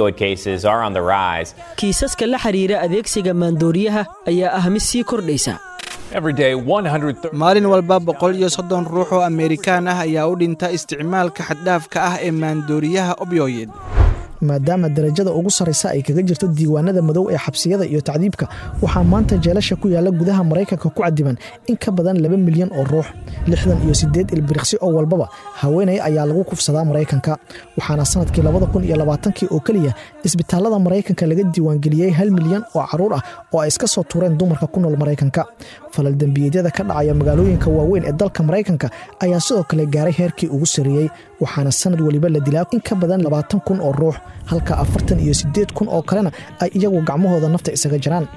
kiisaska la xidhiira adeegsiga maandooriyaha ayaa ah mid sii kordhaysa maalin walba boqol iyo soddon ruux oo ameerikaan ah ayaa u dhinta isticmaalka xaddhaafka ah ee maandooriyaha obyoyed maadaama darajada ugu sarraysa ay kaga jirto diiwaanada madow ee xabsiyada iyo tacdiibka waxaa maanta jeelasha ku yaalla gudaha maraykanka ku cadiban in ka badan laba milyan oo ruux lixdan iyo siddeed ilbiriqsi oo walbaba haweenay ayaa lagu kufsadaa maraykanka waxaana sannadkii labada kun iyo labaatankii oo keliya isbitaallada maraykanka laga diiwaangeliyey hal milyan oo carruur ah oo ay iska soo tuureen dumarka ku nool maraykanka falal dembiyeedyada ka dhacaya magaalooyinka waaweyn ee dalka maraykanka ayaa sidoo kale gaaray heerkii ugu sarreeyey waxaana sannad weliba la dilaa in ka badan labaatan kun oo ruux halka afartan iyo siddeed kun oo kalena ay iyagu gacmahooda nafta isaga jiraan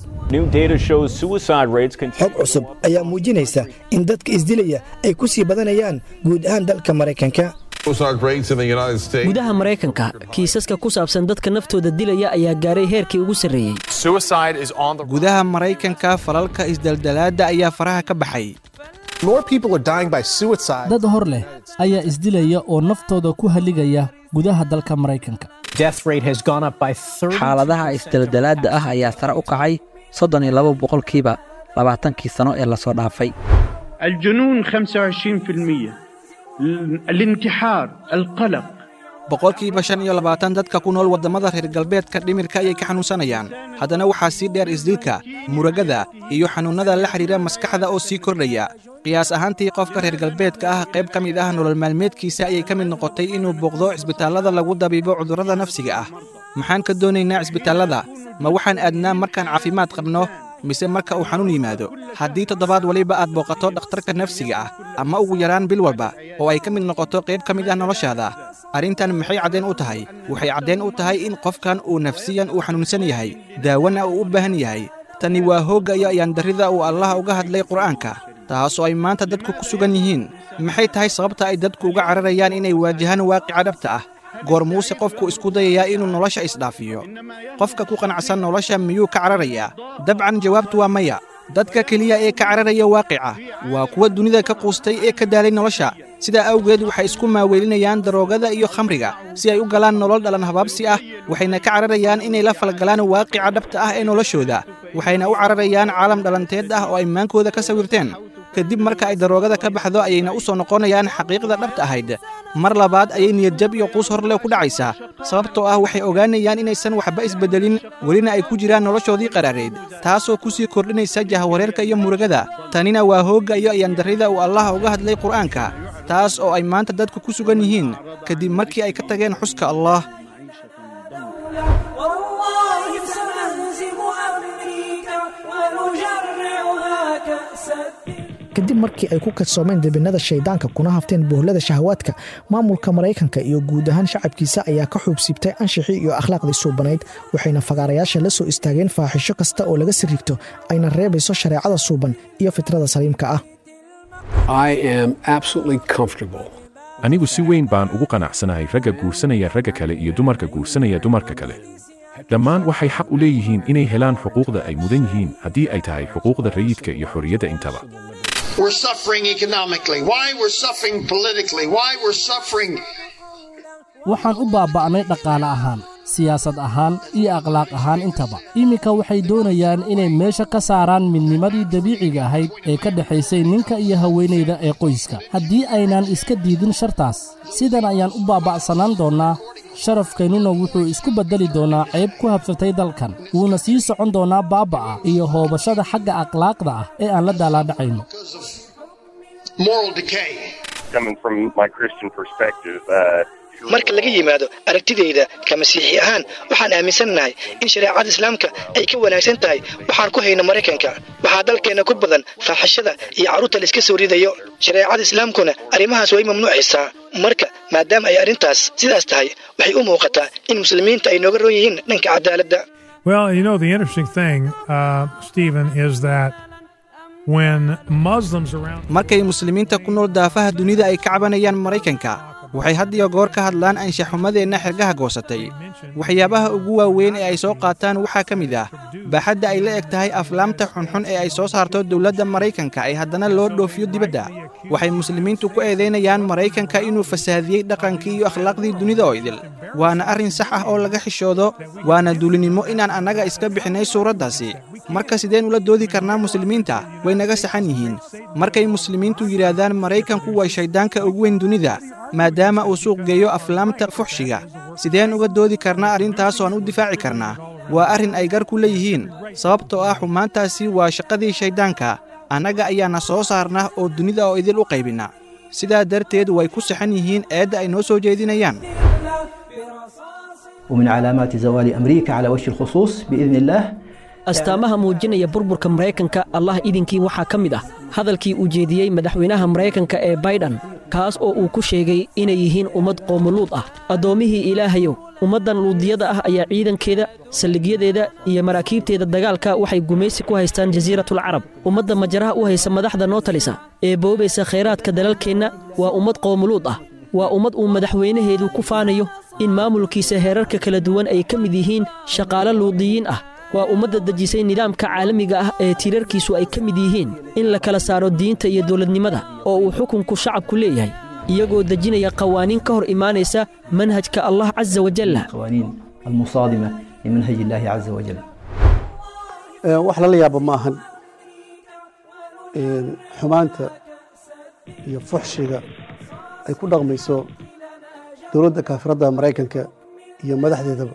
xog cusub ayaa muujinaysa in dadka isdilaya ay ku sii badanayaan guud ahaan dalka maraykanka gudaha maraykanka kiisaska ku saabsan dadka naftooda dilaya ayaa gaaray heerkii ugu sarreeyey gudaha maraykanka falalka isdaldalaadda ayaa faraha ka baxay dad hor leh ayaa isdilaya oo naftooda ku haligaya gudaha dalka maraykanka xaaladaha isdaldalaadda ah ayaa sare u kacay soddon iyo laba boqolkiiba labaatankii sano ee lasoo dhaafay الجنون 25% الانتحار القلق boqolkiiba shan iyo labaatan dadka ku nool waddamada reer galbeedka dhimirka ayay ka xanuunsanayaan haddana waxaa sii dheer isdilka muragada iyo xanuunnada la xidhiira maskaxda oo sii kordhaya qiyaas ahaantii qofka reer galbeedka ah qayb ka mid ah nolol maalmeedkiisa ayay ka mid noqotay inuu booqdo cisbitaallada lagu dabiibo cudurrada nafsiga ah maxaan ka doonaynaa cisbitaallada ma waxaan aadnaa markaan caafimaad qabno mise marka uu xanuun yimaado haddii toddobaad waliba aad booqato dhakhtarka nafsiga ah ama ugu yaraan bil walba oo ay ka mid noqoto qayb ka mid ah noloshaada arrintan maxay caddayn u tahay waxay caddayn u tahay in qofkan uu nafsiyan uu xanuunsan yahay daawana uu u baahan yahay tani waa hoogga iyo ayaandarrida uu allah uga hadlay qur'aanka taasoo ay maanta dadku ku sugan yihiin maxay tahay sababta ay dadku uga cararayaan inay waajahaan waaqica dhabta ah goor muuse qofku isku dayayaa inuu nolosha isdhaafiyo qofka ku qanacsan nolosha miyuu ka cararayaa dabcan jawaabtu waa maya dadka keliya ee ka cararaya waaqica waa kuwa dunida ka quustay ee ka daalay nolosha sidaa awgeed waxay isku maaweelinayaan daroogada iyo khamriga si ay u galaan nolol dhalan habaabsi ah waxayna ka cararayaan inay la falgalaan waaqica dhabta ah ee noloshooda waxayna u cararayaan caalam dhalanteed ah oo ay maankooda ka sawirteen kadib marka ay daroogada ka baxdo ayayna u soo noqonayaan xaqiiqda dhabta ahayd mar labaad ayay niyadjab iyo quus horle ku dhacaysaa sababtoo ah waxay ogaanayaan inaysan waxba isbeddelin welina ay ku jiraan noloshoodii qaraareed taasoo ku sii kordhinaysa jahawareerka iyo murugada tanina waa hoogga iyo ayandarrida uu allah uga hadlay qur'aanka taas oo ay maanta dadku ku sugan yihiin kadib markii ay ka tageen xuska allah kadib markii ay ku kadsoomeen debinnada shayddaanka kuna hafteen bohlada shahawaadka maamulka maraykanka iyo guud ahaan shacabkiisa ayaa ka xuubsiibtay anshixii iyo akhlaaqdii suubanayd waxayna fagaarayaasha la soo istaageen faaxisho kasta oo laga sirrigto ayna reebayso shareecada suuban iyo fitrada saliimka ah anigu si weyn baan ugu qanacsanahay ragga guursanaya ragga kale iyo dumarka guursanaya dumarka kale dhammaan waxay xaq u leeyihiin inay helaan xuquuqda ay mudan yihiin haddii ay tahay xuquuqda rayidka iyo xorriyadda intaba We're suffering economically. Why we're suffering politically. Why we're suffering. waxaan u baaba'nay dhaqaale ahaan siyaasad ahaan iyo akhlaaq ahaan intaba iminka waxay doonayaan inay meesha ka saaraan midnimadii dabiiciga ahayd ee ka dhexaysay ninka iyo haweenayda ee qoyska haddii aynaan iska diidin shartaas sidan ayaan u baaba'sanaan doonnaa sharafkeennuna wuxuu isku beddeli doonaa ceyb ku habsatay dalkan wuuna sii socon doonaa baaba'a iyo hoobashada xagga akhlaaqda ah ee aan la daalaadhacayno Moral decay. Coming from my Christian perspective, uh, marka laga yimaado aragtidayda ka masiixi ahaan waxaan aaminsannahay in shareecada islaamka ay ka wanaagsan tahay waxaan ku hayno maraykanka waxaa dalkeenna ku badan faaxishada iyo carruurta layska soo ridayo shareecada islaamkuna arrimahaas way mamnuucaysaa marka maadaama ay arrintaas sidaas tahay waxay u muuqataa in muslimiinta ay nooga roon yihiin dhanka cadaaladda Well, you know, the interesting thing, uh, Stephen, is that when Muslims around. markay muslimiinta ku nool daafaha dunida ay ka cabanayaan maraykanka waxay had iyo goor ka hadlaan anshaxumadeenna xergaha goosatay waxyaabaha ugu waaweyn ee ay soo qaataan waxaa ka mid ah baaxadda ay la eg tahay aflaamta xunxun ee ay soo saarto dowladda maraykanka ee haddana loo dhoofiyo dibadda waxay muslimiintu ku eedaynayaan maraykanka inuu fasaadiyey dhaqankii iyo akhlaaqdii dunida oo idil waana arrin sax ah oo laga xishoodo waana duulinimo inaan annaga iska bixinay suuraddaasi marka sideen ula doodi karnaa muslimiinta way naga saxan yihiin markay muslimiintu yidhaahdaan maraykanku waa shayddaanka ugu weyn dunida maadaama uu suuq geeyo aflaamta fuxshiga sideen uga doodi karnaa arrintaas oan u difaaci karnaa waa arrin ay gar ku leeyihiin sababtoo ah xumaantaasi waa shaqadii shayddaanka annaga ayaana soo saarna oo dunida oo idil u qaybinna sidaa darteed way ku saxan yihiin eedda ay noo soo jeedinayaan ومن علامات زوال أمريكا على وجه الخصوص بإذن الله astaamaha muujinaya burburka maraykanka allah idinkii waxaa ka mid ah hadalkii uu jeediyey madaxweynaha maraykanka ee baydhan kaas oo uu ku sheegay inay yihiin ummad qoomuluud ah addoommihii ilaahayow ummaddan luudiyada ah ayaa ciidankeeda saldhigyadeeda iyo maraakiibteeda dagaalka waxay gumaysi ku haystaan jasiiratul carab ummadda majaraha u haysa madaxda noo talisa ee boobaysa khayraadka dalalkeenna waa ummad qoomuluud ah waa ummad uu madaxweynaheedu ku faanayo in maamulkiisa heerarka kala duwan ay ka mid yihiin shaqaalo luudiyiin ah waa ummadda dejisay nidaamka caalamiga ah ee tiirarkiisu ay ka mid yihiin in la kala saaro diinta iyo dowladnimada oo uu xukunku shacabku leeyahay iyagoo dejinaya qawaaniin ka hor imaanaysa manhajka allah casa wajalla قوانين المصادمة لمنهج الله عز وجل wax lala yaabo ma ahan xumaanta iyo fuxshiga ay ku dhaqmayso dowladda kaafiradda maraykanka iyo madaxdeedaba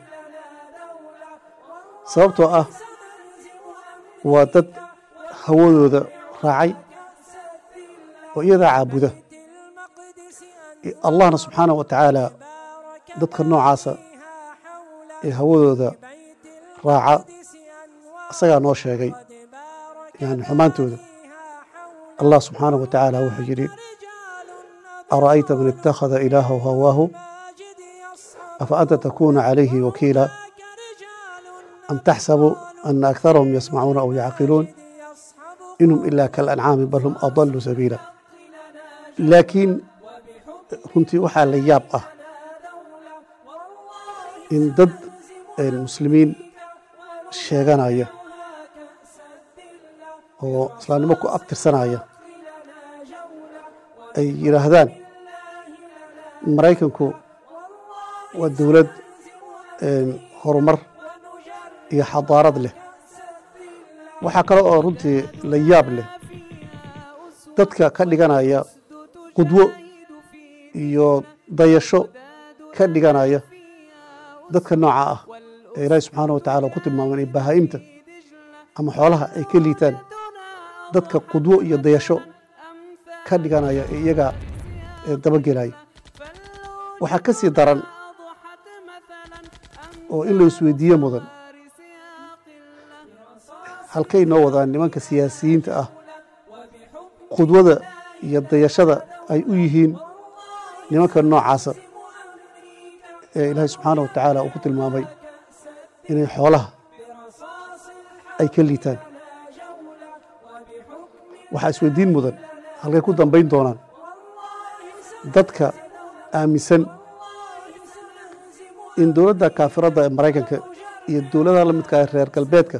sababtoo ah waa dad hawadooda raacay oo iyadaa caabuda allahna subxaanahu wa tacaala dadka noocaasa ee hawadooda raaca isagaa noo sheegay yani xumaantooda allah subxaanahu wa tacaala wuxuu yidhi ara'ayta man ittakhada ilaahahu hawaahu afa anta takuuna calayhi wakiila am taxsabu ana akharahum yasmacuuna aw yacqiluun inhum ilaa kalancaami bal hum adallu sabiila laakiin runtii waxaa la yaab ah in dad muslimiin sheeganaya oo islaamnimo ku abtirsanaya ay yidhaahdaan maraykanku waa dowlad horumar iyo xadaarad leh waxaa kale oo runtii la yaab leh dadka ka dhiganaya qudwo iyo dayasho ka dhiganaya dadka nooca ah ee ilaahi subxaana wa tacala ku tilmaamay inay bahaa'imta ama xoolaha ay ka liitaan dadka qudwo iyo dayasho ka dhiganaya ee iyaga dabagelaya waxaa ka sii daran oo in la isweydiiye mudan halkay noo wadaan nimanka siyaasiyiinta ah qudwada iyo dayashada ay u yihiin nimanka noocaasa ee ilaahay subxaana wa tacaala uu ku tilmaamay inay xoolaha ay ka liitaan waxaa isweydiin mudan halkay ku dambayn doonaan dadka aaminsan in dowladda kaafiradda ee maraykanka iyo dowladaha la midka ee reer galbeedka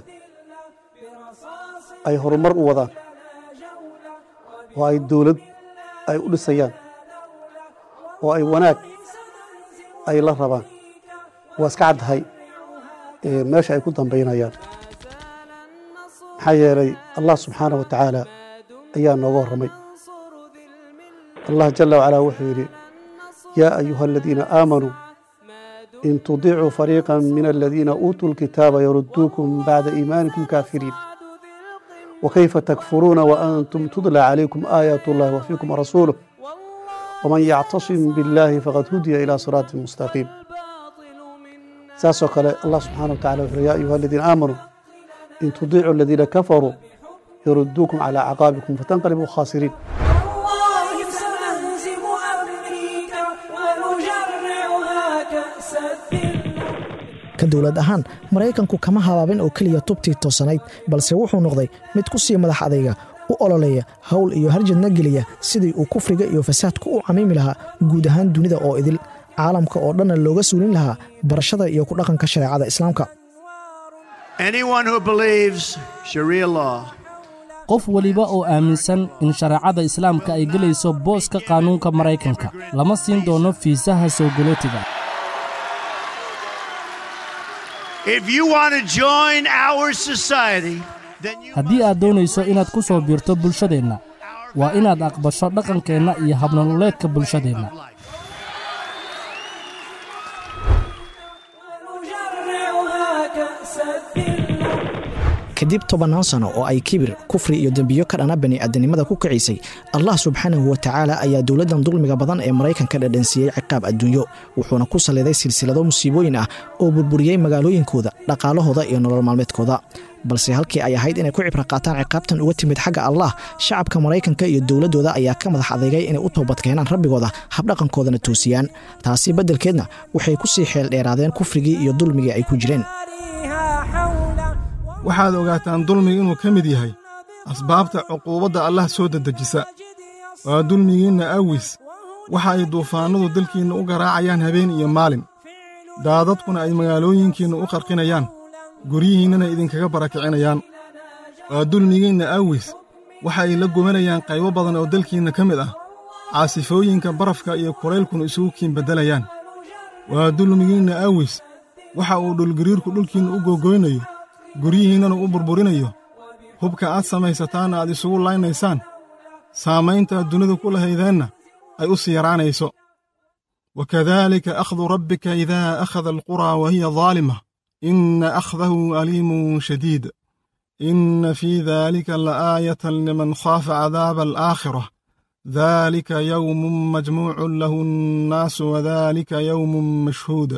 ay horumar u wadaan oo ay dowlad ay u dhisayaan oo ay wanaag ay la rabaan waa iska caddahay meesha ay ku dambaynayaan maxaa yeelay allah subxaanah wa tacaala ayaa nooga warramay allah jala wacalaa wuxuu yidhi yaa ayuha aladiina aamanuu in tudiicuu fariiqa min aladiina uutuu lkitaaba yarudduukum bacda iimaanikum kaafiriin وكيف تكفرون وأنتم تتلى عليكم آيات الله وفيكم رسوله ومن يعتصم بالله فقد هدي إلى صراط مستقيم ساسو قال الله سبحانه وتعالى يا أيها الذين آمنوا إن تطيعوا الذين كفروا يردوكم على عقابكم فتنقلبوا خاسرين والله سنهزم أمريكا ونجرعها كأس الذل ka dowlad ahaan maraykanku kama habaabin oo keliya tubtii toosanayd balse wuxuu noqday mid ku sii madax adayga u ololeeya hawl iyo harjadna geliya sidii uu kufriga iyo fasaadku u camiimi lahaa guud ahaan dunida oo idil caalamka oo dhanna looga suulin lahaa barashada iyo ku dhaqanka shareecada islaamka qof weliba oo aaminsan in shareecada islaamka ay gelayso booska qaanuunka maraykanka lama siin doono fiisaha soo golootiga haddii aad doonayso inaad ku soo biirto bulshadeenna waa inaad aqbasho dhaqankeenna iyo habnololeedka bulshadeenna kadib tobannaan sano oo ay kibir kufri iyo dembiyo ka dhana bani'aadanimada ku kicisay allah subxaanahu wa tacaala ayaa dowladdan dulmiga badan ee maraykanka dhadhansiiyey ciqaab adduunyo wuxuuna ku salliday silsilado musiibooyin ah oo burburiyey magaalooyinkooda dhaqaalahooda iyo nolol maalmeedkooda balse halkii ay ahayd inay ku cibro qaataan ciqaabtan uga timid xagga allah shacabka maraykanka iyo dowladdooda ayaa ka madax adeegay inay u toobadkeenaan rabbigooda habdhaqankoodana toosiyaan taasi beddelkeedna waxay ku sii xeel dheeraadeen kufrigii iyo dulmigii ay ku jireen waxaad ogaataan dulmiga inuu ka mid yahay asbaabta cuquubadda allah soo dedejisa waa dulmigiinna awis waxa ay duufaannadu dalkiinna u garaacayaan habeen iyo maalin daadadkuna ay magaalooyinkiinna u qarqinayaan guryihiinnana idinkaga barakicinayaan waa dulmigiinna awis waxa ay la gubanayaan qaybo badan oo dalkiinna ka mid ah caasifooyinka barafka iyo kulaylkuna isugu kiin beddelayaan waa dulmigiinna awis waxa uu dhulgariirku dhulkiinna u googoynayo guryihiinnana u burburinayo hubka aad samaysataanna aad isugu laynaysaan saamayntaad dunida ku lahaydeenna ay u sii yaraanayso wa kadaalika akhdu rabbika idaa akhada alquraa wa hiya daalima inna akhdahu aliimun shadiid inna fii daalika la'aayatan liman khaafa cadaaba alaakhirah daalika yowmun majmuucun lahu annaasu wadaalika yowmun mashhuud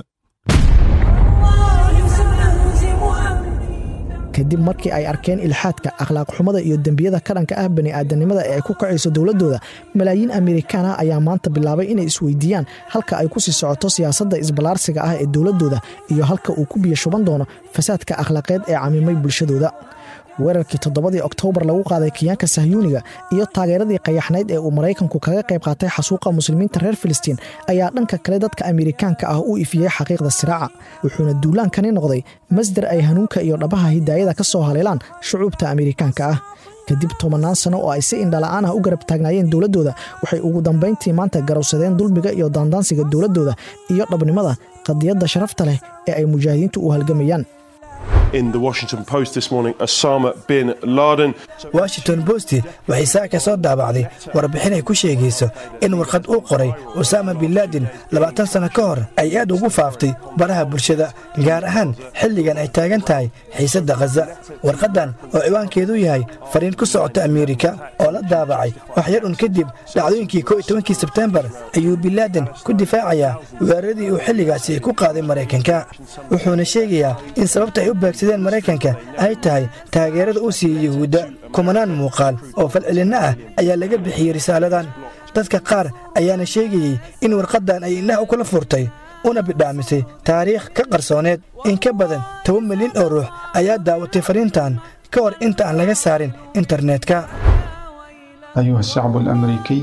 kadib markii ay arkeen ilxaadka akhlaaq xumada iyo dembiyada ka dhanka ah bani'aadanimada ee ay ku kacayso dowladdooda malaayiin amerikaan ah ayaa maanta bilaabay inay isweydiiyaan halka ay ku sii socoto siyaasadda isballaarsiga ah ee dowladdooda iyo halka uu ku biyo shuban doono fasaadka akhlaaqeed ee camimay bulshadooda weerarkii toddobadii oktoobar lagu qaaday kiyaanka sahyuuniga iyo taageeradii qayaxnayd ee uu maraykanku kaga qayb qaatay xasuuqa muslimiinta reer filistiin ayaa dhanka kale dadka amerikaanka ah u ifiyey xaqiiqda siraaca wuxuuna duulaankani noqday masdar ay hanuunka iyo dhabaha hidaayada ka soo haleelaan shucuubta amerikaanka ah kadib tobannaan sano oo ay si indhala'aan ah u garab taagnaayeen dowladdooda waxay ugu dambayntii maanta garowsadeen dulmiga iyo daandaansiga dowladdooda iyo dhabnimada qadiyadda sharafta leh ee ay mujaahidiintu u halgamayaan in the Washington Post this morning, Osama bin Laden. washington post waxay saaka soo daabacday warbixin ay ku sheegayso in warqad uu qoray usaama bin laadin labaatan sanno ka hor ay aad ugu faaftay baraha bulshada gaar ahaan xilligan ay taagan tahay xiisadda khaza warqaddan oo ciwaankeedu yahay fariin ku socota ameerika oo la daabacay wax yar un kadib dhacdooyinkii ko iyo tobankii sebtembar ayuu bin laaden ku difaacayaa weeraradii uu xilligaasi ku qaaday maraykanka wuxuuna sheegayaa in sababta ay u baagsadeen maraykanka ay tahay taageerada uu siiyey yuhuudda kumanaan muuqaal oo falcelinno ah ayaa laga bixiyey risaaladan dadka qaar ayaana sheegayey in warqaddan ay indhaha u kala furtay una bidhaamisay taariikh ka qarsooneed in ka badan toban milyan oo ruux ayaa daawatay fariintan ka hor inta aan laga saarin internetka أيها الشعب الأمريكي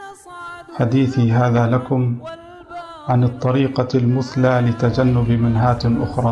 حديثي هذا لكم عن الطريقة المثلى لتجنب منهات أخرى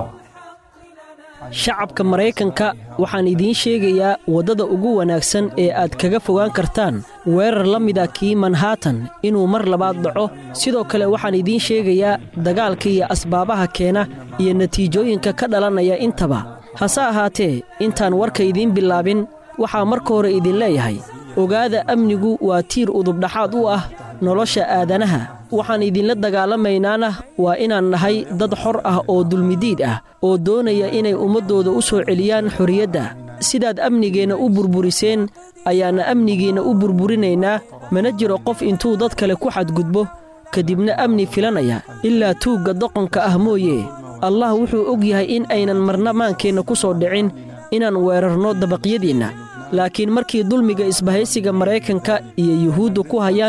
shacabka maraykanka waxaan idiin sheegayaa waddada ugu wanaagsan ee aad kaga fogaan kartaan weerar la mida kii manhattan inuu mar labaad dhaco sidoo kale waxaan idiin sheegayaa dagaalka iyo asbaabaha keena iyo natiijooyinka ka dhalanaya intaba hase ahaatee intaan warka idiin bilaabin waxaa marka hore idin leeyahay ogaada amnigu waa tiir udubdhaxaad u ah nolosha aadanaha waxaan idinla dagaalamaynaana waa inaan nahay dad xor ah oo dulmidiid ah oo doonaya inay ummaddooda u soo celiyaan xorriyadda sidaad amnigeenna u burburiseen ayaanna amnigiinna u burburinaynaa mana jiro qof intuu dad kale ku xadgudbo kadibna amni filanaya ilaa tuugga doqonka ah mooye allah wuxuu og yahay in aynan marna maankeenna ku soo dhicin inaan weerarno dabaqyadiinna laakiin markii dulmiga isbahaysiga maraykanka iyo yuhuudda ku hayaan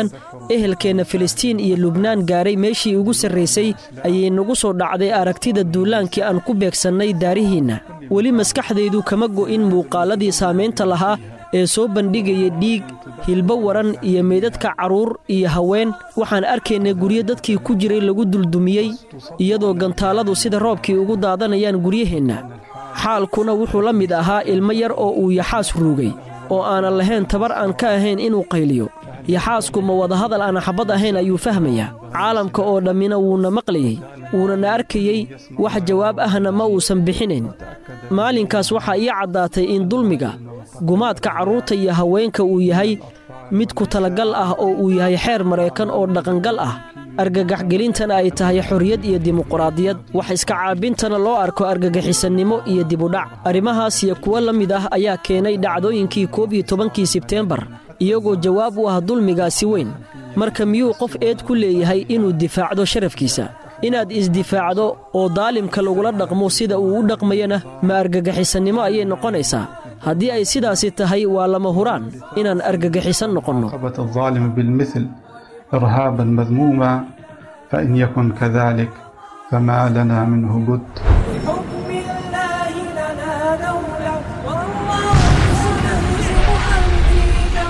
ehelkeenna filistiin iyo lubnaan gaaray meeshii ugu sarraysay ayay nagu soo dhacday aragtida duulaankii aan ku beegsannay daarihiinna weli maskaxdaydu kama go'in muuqaalladii saamaynta lahaa ee soo bandhigaya dhiig hilbo waran iyo meydadka carruur iyo haween waxaan arkaynay guryo dadkii ku jiray lagu duldumiyey iyadoo gantaaladu sida roobkii ugu daadanayaan guryaheenna xaalkuna wuxuu la mid ahaa ilmo yar oo uu yaxaas ruugay oo aanan lahayn tabar aan ka ahayn inuu qayliyo yaxaasku ma wadahadal aan xabad ahayn ayuu fahmayaa caalamka oo dhammina wuuna maqlayey wuunana arkayey wax jawaab ahna ma uusan bixinayn maalinkaas waxaa ii caddaatay in dulmiga gumaadka carruurta iyo haweenka uu yahay mid ku talagal ah oo uu yahay xeer maraykan oo dhaqangal ah argagaxgelintana ay tahay xorriyad iyo dimuquraadiyad wax iska caabintana loo arko argagixisannimo iyo dibudhac arrimahaas iyo kuwo la mid ah ayaa keenay dhacdooyinkii koob iyo tobankii sebteembar iyagoo jawaab u ah dulmigaasi weyn marka miyuu qof eed ku leeyahay inuu difaacdo sharafkiisa inaad isdifaacdo oo daalimka lagula dhaqmo sida uu u dhaqmayana ma argagixisannimo ayay noqonaysaa haddii ay sidaasi tahay waa lama huraan inaan argagixisan noqonno الظالم بالمثل إرهابا مذموما فإن يكن كذلك فما لنا منه بد بحكم الله لنا دولة والله سنهزم أمريكا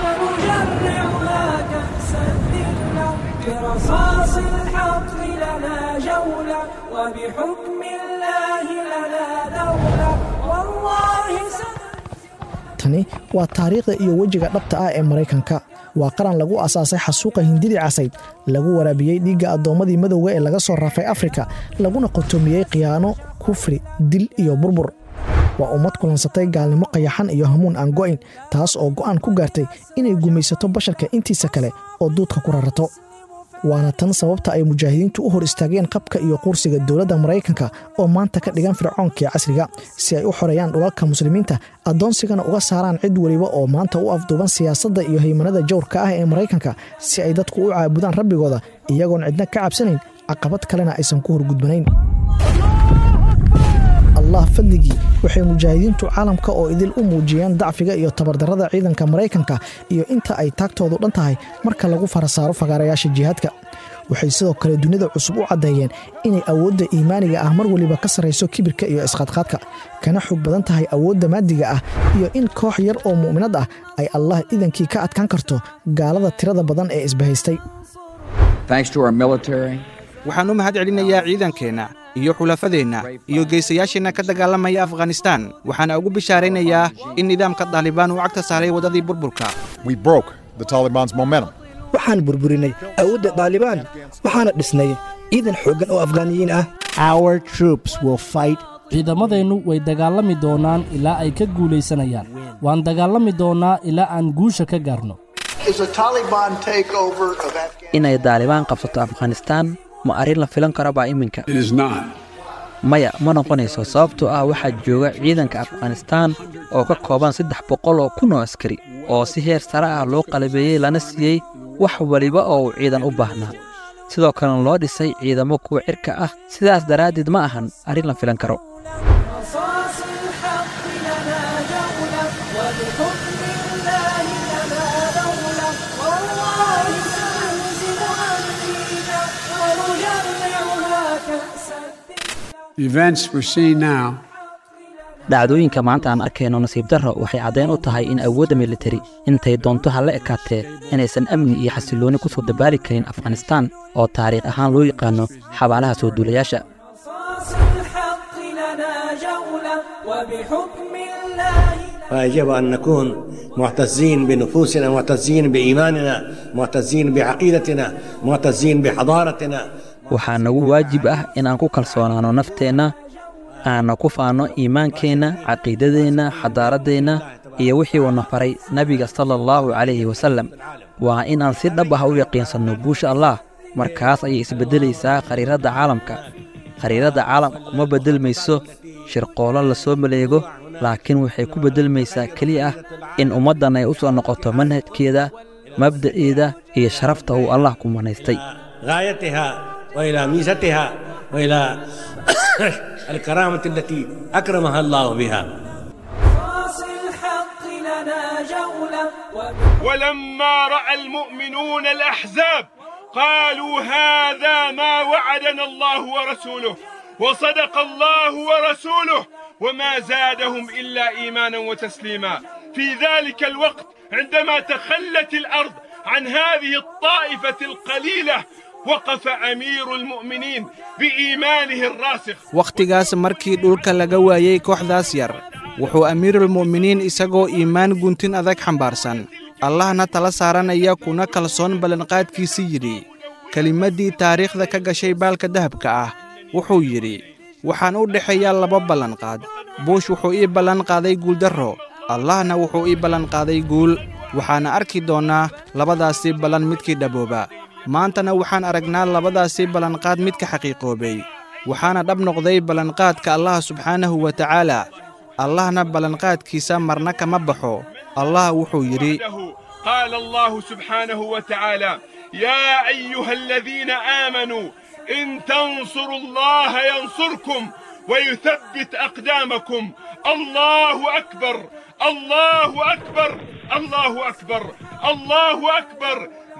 ونجرعها كأس الذلة برصاص الحق لنا جولة وبحكم الله لنا دولة والله سنهزم tani waa taariikhda iyo wejiga dhabta ah ee maraykanka waa qaran lagu asaasay xasuuqa hindidii casayd lagu waraabiyey dhiigga addoommadii madowga ee laga soo raafay afrika laguna qotoomiyey khiyaano kufri dil iyo burbur waa ummad kulansatay gaalnimo qayaxan iyo hamuun aan go'ayn taas oo go'aan ku gaartay inay gumaysato basharka intiisa kale oo duudka ku rarato waana tan sababta ay mujaahidiintu u hor istaageen qabka iyo quursiga dowladda maraykanka oo maanta ka dhigan fircoonkii casriga si ay u xoreeyaan dhulalka muslimiinta addoonsigana uga saaraan cid weliba oo maanta u afduuban siyaasadda iyo haymanada jawrka ah ee maraykanka si ay dadku u caabudaan rabbigooda iyagoon cidna ka cabsanayn caqabad kalena aysan ku horgudbanayn allah fadligii waxay mujaahidiintu caalamka oo idil u muujiyeen dacfiga iyo tabardarrada ciidanka maraykanka iyo inta ay taagtoodu dhan tahay marka lagu farasaaro fagaarayaasha jihaadka waxay sidoo kale dunida cusub u caddeeyeen inay awoodda iimaaniga ah mar weliba ka sarrayso kibirka iyo isqadqaadka kana xog badan tahay awoodda maadiga ah iyo in koox yar oo mu'minad ah ay allah idankii ka adkaan karto gaalada tirada badan ee isbahaystay waxaan u mahad celinayaa ciidankeenna iyo xulafadeenna iyo geysayaasheenna ka dagaalamaya afghanistaan waxaana ugu bishaaraynayaa in nidaamka daalibaan uu cagta saaray waddadii burburka waxaan burburinay awoodda daalibaan waxaana dhisnay ciidan xooggan oo afghaaniyiin ah ciidamadeennu way dagaalami doonaan ilaa ay ka guulaysanayaan waan dagaalami doonnaa ilaa aan guusha ka gaarno inay daalibaan qabsato afghanistaan ma arrin la filan karo baa iminka maya ma noqonayso sababtoo ah waxaa jooga ciidanka afghanistaan oo ka kooban saddex boqol oo kun oo askari oo si heer sare ah loo qalabeeyey lana siiyey wax weliba oo uu ciidan u baahnaa sidoo kalena loo dhisay ciidamo kuwa cirka ah sidaas daraaddeed ma ahan arrin la filan karo رصاص الحق لنا جولة وبحكم الله لنا دولة والله سنهزم أمريكا ونجرعها كأس The events we're seeing now dhacdooyinka maanta aan arkayno nasiib darro waxay caddayn u tahay in awoodda militari intay doonto ha la ekaatee inaysan amni iyo xasillooni ku soo dabaali karin afghanistaan oo taariikh ahaan loo yaqaanno xabaalaha soo duulayaasha رصاص الحق لنا جولة وبحكم الله فيجب أن نكون معتزين بنفوسنا معتزين بإيماننا معتزين بعقيدتنا معتزين بحضارتنا waxaa nagu waajib ah inaan ku kalsoonaanno nafteenna aanna ku faanno iimaankeenna caqiidadeenna xadaaraddeenna iyo wixii uuna faray nebiga sala allahu calayhi wasallam waa inaan si dhab ah u yaqiinsanno guusha allah markaas ayay isbeddelaysaa khariiradda caalamka khariiradda caalamka kuma beddelmayso shirqoollo la soo maleego laakiin waxay ku beddelmaysaa keliya ah in ummaddan ay u soo noqoto manhajkeeda mabda'eeda iyo sharafta uu allah ku manaystay غايتها وإلى ميزتها وإلى الكرامة التي أكرمها الله بها رصاص الحق لنا جولة ولما راى المؤمنون الاحزاب قالوا هذا ما وعدنا الله ورسوله وصدق الله ورسوله وما زادهم الا ايمانا وتسليما في ذلك الوقت عندما تخلت الارض عن هذه الطائفه القليله وقف امير المؤمنين بايمانه الراسخ wakhtigaas markii dhulka laga waayey kooxdaas yar wuxuu amiirulmu'miniin isagoo iimaan guntin adag xambaarsan allahna tala saaranaya kuna kalsoon ballanqaadkiisii yidhi kelimaddii taariikhda ka gashay baalka dahabka ah wuxuu yidhi waxaan u dhexeeyaa laba ballanqaad buush wuxuu ii ballanqaaday guuldarro allahna wuxuu ii ballanqaaday guul waxaana arki doonnaa labadaasii ballan midkii dhabooba maantana waxaan aragnaa labadaasii ballanqaad midka xaqiiqoobay waxaana dhab noqday ballanqaadka allah subxaanahu wa tacaala allahna ballanqaadkiisa marna kama baxo allah wuxuu yidhi قال الله سبحانه وتعالى يا ايها الذين امنوا ان تنصروا الله ينصركم ويثبت اقدامكم الله اكبر الله اكبر الله اكبر الله اكبر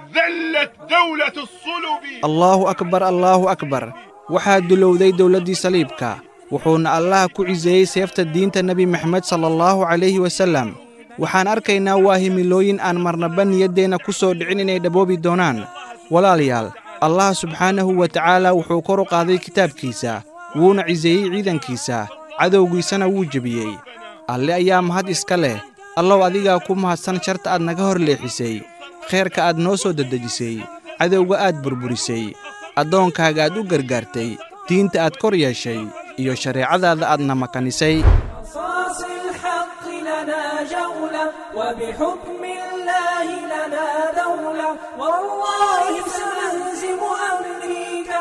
ذلت دولة الصلب allaahu akbar allaahu akbar waxaa dulowday dowladdii saliibka wuxuuna allah ku ciseeyey seefta diinta nebi maxamed sala allahu calayhi wasallam waxaan arkaynaa waa himilooyin aan marnaba niyaddeenna ku soo dhicin inay dhaboobi doonaan walaalayaal allah subxaanahu wa tacaala wuxuu kor u qaaday kitaabkiisa wuuna ciseeyey ciidankiisa cadowgiisana wuu jebiyey alle ayaa mahad iska leh allow adigaa ku mahadsan sharta aad naga hor leexisay khayrka aad noo soo dedejisay cadowga aad burburisay addoonkaaga aad u gargaartay diinta aad kor yeeshay iyo shareecadaada aadna makanisay قصاص الحق لنا جولة وبحكم الله لنا دولة والله سنهزم أمريكا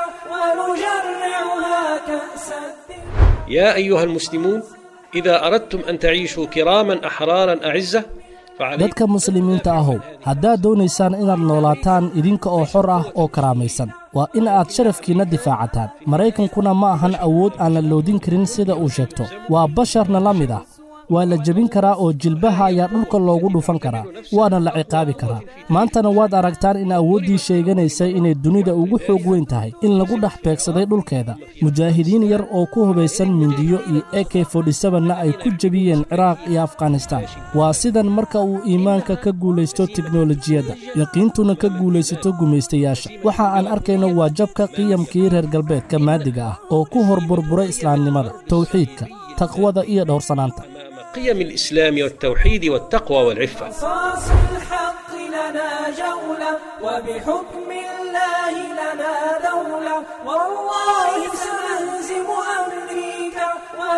ونجرعها كأس الدين يا أيها المسلمون إذا أردتم أن تعيشوا كراما أحرارا أعزة فعليكم dadka muslimiinta ahow haddaad doonaysaan inaad noolaataan idinka oo xor ah oo karaamaysan waa in aad sharafkiinna difaacataan maraykankuna ma ahan awood aan la loodin karin sida uu sheegto waa basharna la mid ah waa la jebin karaa oo jilbaha ayaa dhulka loogu dhufan karaa waana la ciqaabi karaa maantana waad aragtaan in awooddii sheeganaysay inay dunida ugu xoog weyn tahay in lagu dhex beegsaday dhulkeeda mujaahidiin yar oo ku hubaysan mindiyo iyo e k na ay ku jebiyeen ciraaq iyo afghanistaan waa sidan marka uu iimaanka ka guulaysto teknolojiyadda yaqiintuna ka guulaysato gumaystayaasha waxa aan arkayno waa jabka qiyamkii reer galbeedka maadiga ah oo ku hor burburay islaamnimada tawxiidka taqwada iyo dhowrsanaanta قيم الإسلام والتوحيد والتقوى والعفة قصاص الحق لنا جولة وبحكم الله لنا دولة والله سنهزم أمريكا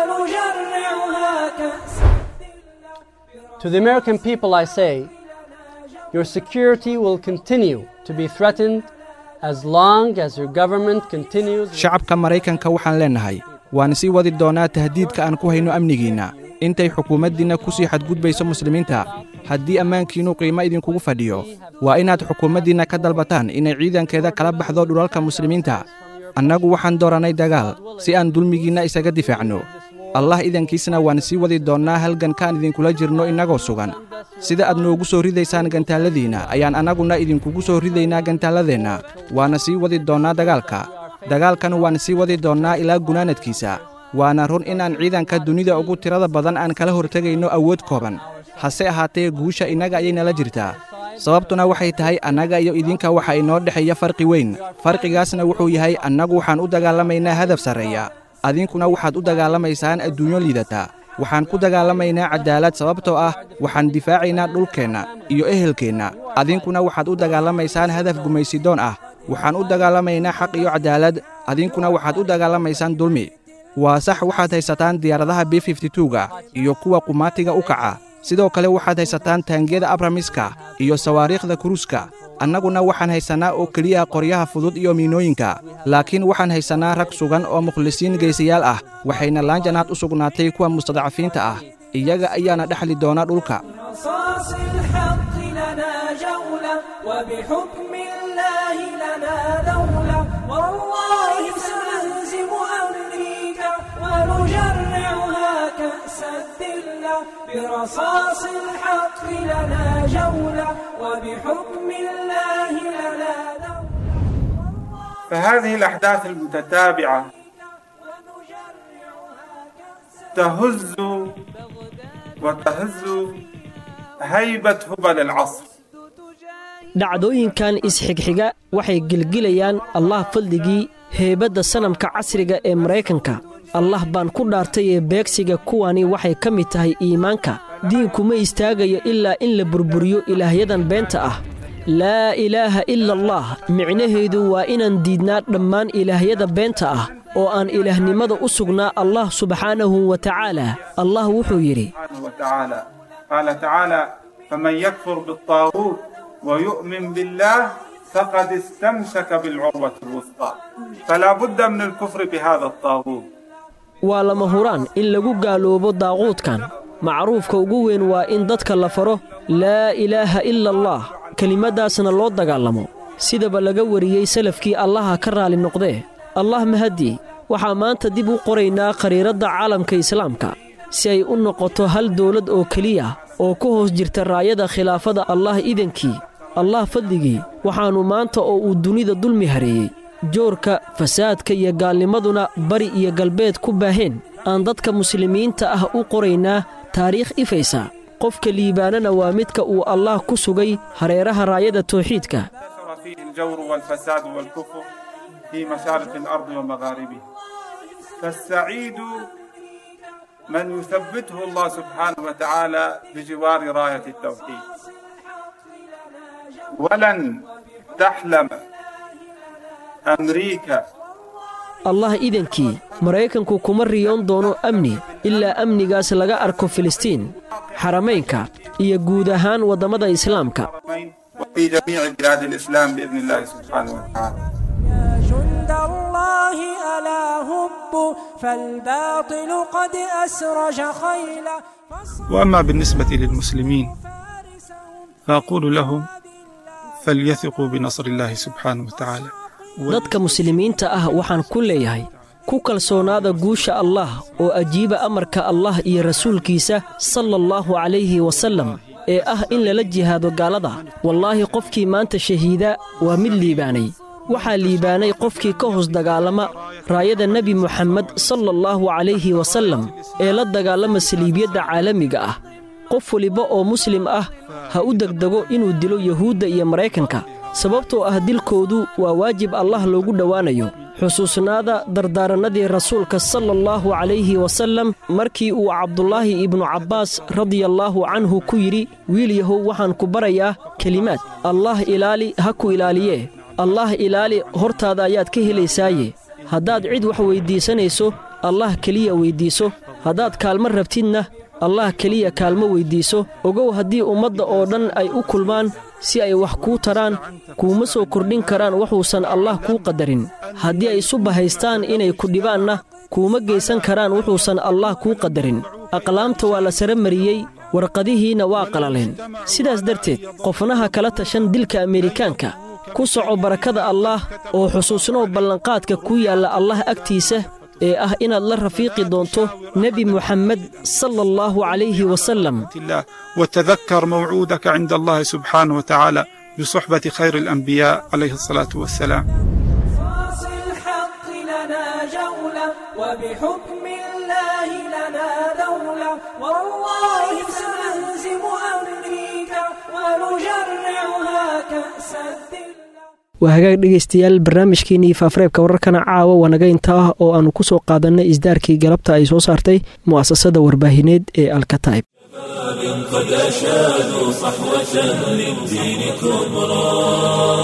ونجرعها كأس To the American people, I say, your security will continue to be threatened as long as your government continues. shacabka maraykanka waxaan leennahay waan sii wadi doonaa tahdiidka aan ku hayno amnigiinna intay xukuumaddiinna ku sii xadgudbayso muslimiinta haddii ammaankiinnu qiimo idinkugu fadhiyo waa inaad xukuumaddiinna ka dalbataan inay ciidankeeda kala baxdo dhulalka muslimiinta annagu waxaan doorannay dagaal si aan dulmigiinna isaga difaacno allah idankiisna waan sii wadi doonnaa halgankaan idinkula jirno innagoo sugan sida aad noogu soo ridaysaan gantaalladiinna ayaan annaguna idinkugu soo ridaynaa gantaalladeenna waana sii wadi doonnaa dagaalka dagaalkan waan sii wadi doonnaa ilaa gunaanadkiisa waana run inaan ciidanka dunida ugu tirada badan aan kala hortegayno awood kooban hase ahaatee guusha innaga ayay nala jirtaa sababtuna waxay tahay annaga iyo idinka waxa inoo dhexeeya farqi weyn farqigaasna wuxuu yahay annagu waxaan u dagaalamaynaa hadaf sarreeya adinkuna waxaad u dagaalamaysaan adduunyo liidata waxaan ku dagaalamaynaa caddaalad sababtoo ah waxaan difaacaynaa dhulkeenna iyo ehelkeenna adinkuna waxaad u dagaalamaysaan hadaf gumaysidoon ah waxaan u dagaalamaynaa xaq iyo caddaalad adinkuna waxaad u dagaalamaysaan dulmi waa sax waxaad haysataan diyaaradaha b ga iyo kuwa qumaatiga u kaca sidoo kale waxaad haysataan taangiyada abramiska iyo sawaariikhda kuruuska annaguna waxaan haysannaa oo keliya qoryaha fudud iyo miinooyinka laakiin waxaan haysannaa rag sugan oo mukhlisiin geysayaal ah waxayna laanjanaad u sugnaatay kuwa mustadcafiinta ah iyaga ayaana dhexli doona dhulka قصاص الحق لنا جولة وبحكم الله لنا دولة والله سنهزم أمريكا ونجرعها كأس الذلة برصاص الحق لنا جولة وبحكم الله لنا فهذه الأحداث المتتابعة تهز وتهز هيبة هبل العصر dhacdooyinkan isxigxiga waxay gelgelayaan allah fadligii heebadda sanamka casriga ee maraykanka allah baan ku dhaartay ee beegsiga kuwani waxay ka mid tahay iimaanka diinku ma istaagayo ilaa in la burburiyo ilaahyadan beenta ah laa ilaaha ila allah micnaheedu waa inaan diidnaa dhammaan ilaahyada beenta ah oo aan ilaahnimada u sugnaa allah subxaanahu wa tacaala allah wuxuu yidhi وتعالى قال تعالى فمن يكفر بالطاغوت ويؤمن بالله فقد استمسك بالعروة الوثقى فلا بد من الكفر بهذا الطاغوت waa lama huraan in lagu gaaloobo daaquudkan macruufka ugu weyn waa in dadka la faro laa ilaaha ila allah kelimaddaasna loo dagaalamo sidaba laga wariyey salafkii allaha ka raali noqdee allah mahadii waxaa maanta dib u qoraynaa khariiradda caalamka islaamka si ay u noqoto hal dowlad oo keliya oo ku hoos jirta raayada khilaafada allah idankii allah fadligii waxaannu maanta oo uu dunida dulmi hareeyey joorka fasaadka iyo gaalnimaduna bari iyo galbeed ku baaheen aan dadka muslimiinta ah u qoraynaa taariikh ifaysa qofka liibaanana waa midka uu allah ku sugay hareeraha raayada tawxiidka انتشر فيه الجور والفساد والكفر في مشارق الأرض ومغاربها فالسعيد من يثبته الله سبحانه وتعالى بجوار راية التوحيد ولن تحلم أمريكا allah idankii maraykanku kuma riyoon doono amni ilaa amnigaas laga arko filistiin xaramaynka iyo guud ahaan waddamada islaamka وفي جميع بلاد الإسلام بإذن الله سبحانه وتعالى جند الله ألا هبوا فالباطل قد أسرج خيلا وأما بالنسبة للمسلمين فأقول لهم فليثقوا بنصر الله سبحانه وتعالى dadka muslimiinta ah waxaan ku leeyahay ku kalsoonaada guusha allah oo ajiiba amarka allah iyo rasuulkiisa sala allahu calayhi wasallam ee ah in lala jihaado gaalada wallaahi qofkii maanta shahiida waa mid liibaanay waxaa liibaanay qofkii ka hoos dagaalama raayada nebi moxamed sala allahu calayhi wasallam ee la dagaalama saliibiyadda caalamiga ah qof weliba oo muslim ah ha u degdego inuu dilo yuhuudda iyo maraykanka sababtoo ah dilkoodu waa waajib allah loogu dhowaanayo xusuusnaada dardaarannadii rasuulka sala allahu calayhi wasallam markii uu cabdulaahi ibnu cabbaas radiallaahu canhu ku yidhi wiil yahow waxaan ku barayaa kelimaad allaah ilaali ha ku ilaaliyee allaah ilaali hortaada ayaad ka helaysaaye haddaad cid wax weyddiisanayso allah keliya weyddiiso haddaad kaalmo rabtidna allah keliya kaalmo weyddiiso ogow haddii ummadda oo dhan ay u kulmaan si ay wax kuu taraan kuuma soo kordhin karaan waxuusan allah kuu qadarin haddii ay isu bahaystaan inay ku dhibaanna kuuma geysan karaan wuxuusan allah kuu qadarin aqlaamta waa la sara mariyey warqadihiinna waa qalaleen sidaas darteed qofnaha kala tashan dilka ameerikaanka ku soco barakada allaah oo xusuusnow ballanqaadka ku yaalla allah agtiisa ee ah inaad la rafiiqi doonto nebi muxammed sala allahu calayhi wasallam الله وتذكر موعودك عند الله سبحانه وتعالى بصحبة خير الأنبياء عليه الصلاة والسلام رصاص الحق لنا جولة وبحكم الله لنا دولة والله سنهزم أمريكا ونجرعها كأس الدل waa hagaag dhegaystayaal barnaamijkeenii faafareebka wararkana caawa waa naga intaa oo aannu ku soo qaadannay isdaarkii galabta ay soo saartay mu'asasada warbaahineed ee alkataib قد أشادوا صحوة للدين كبرى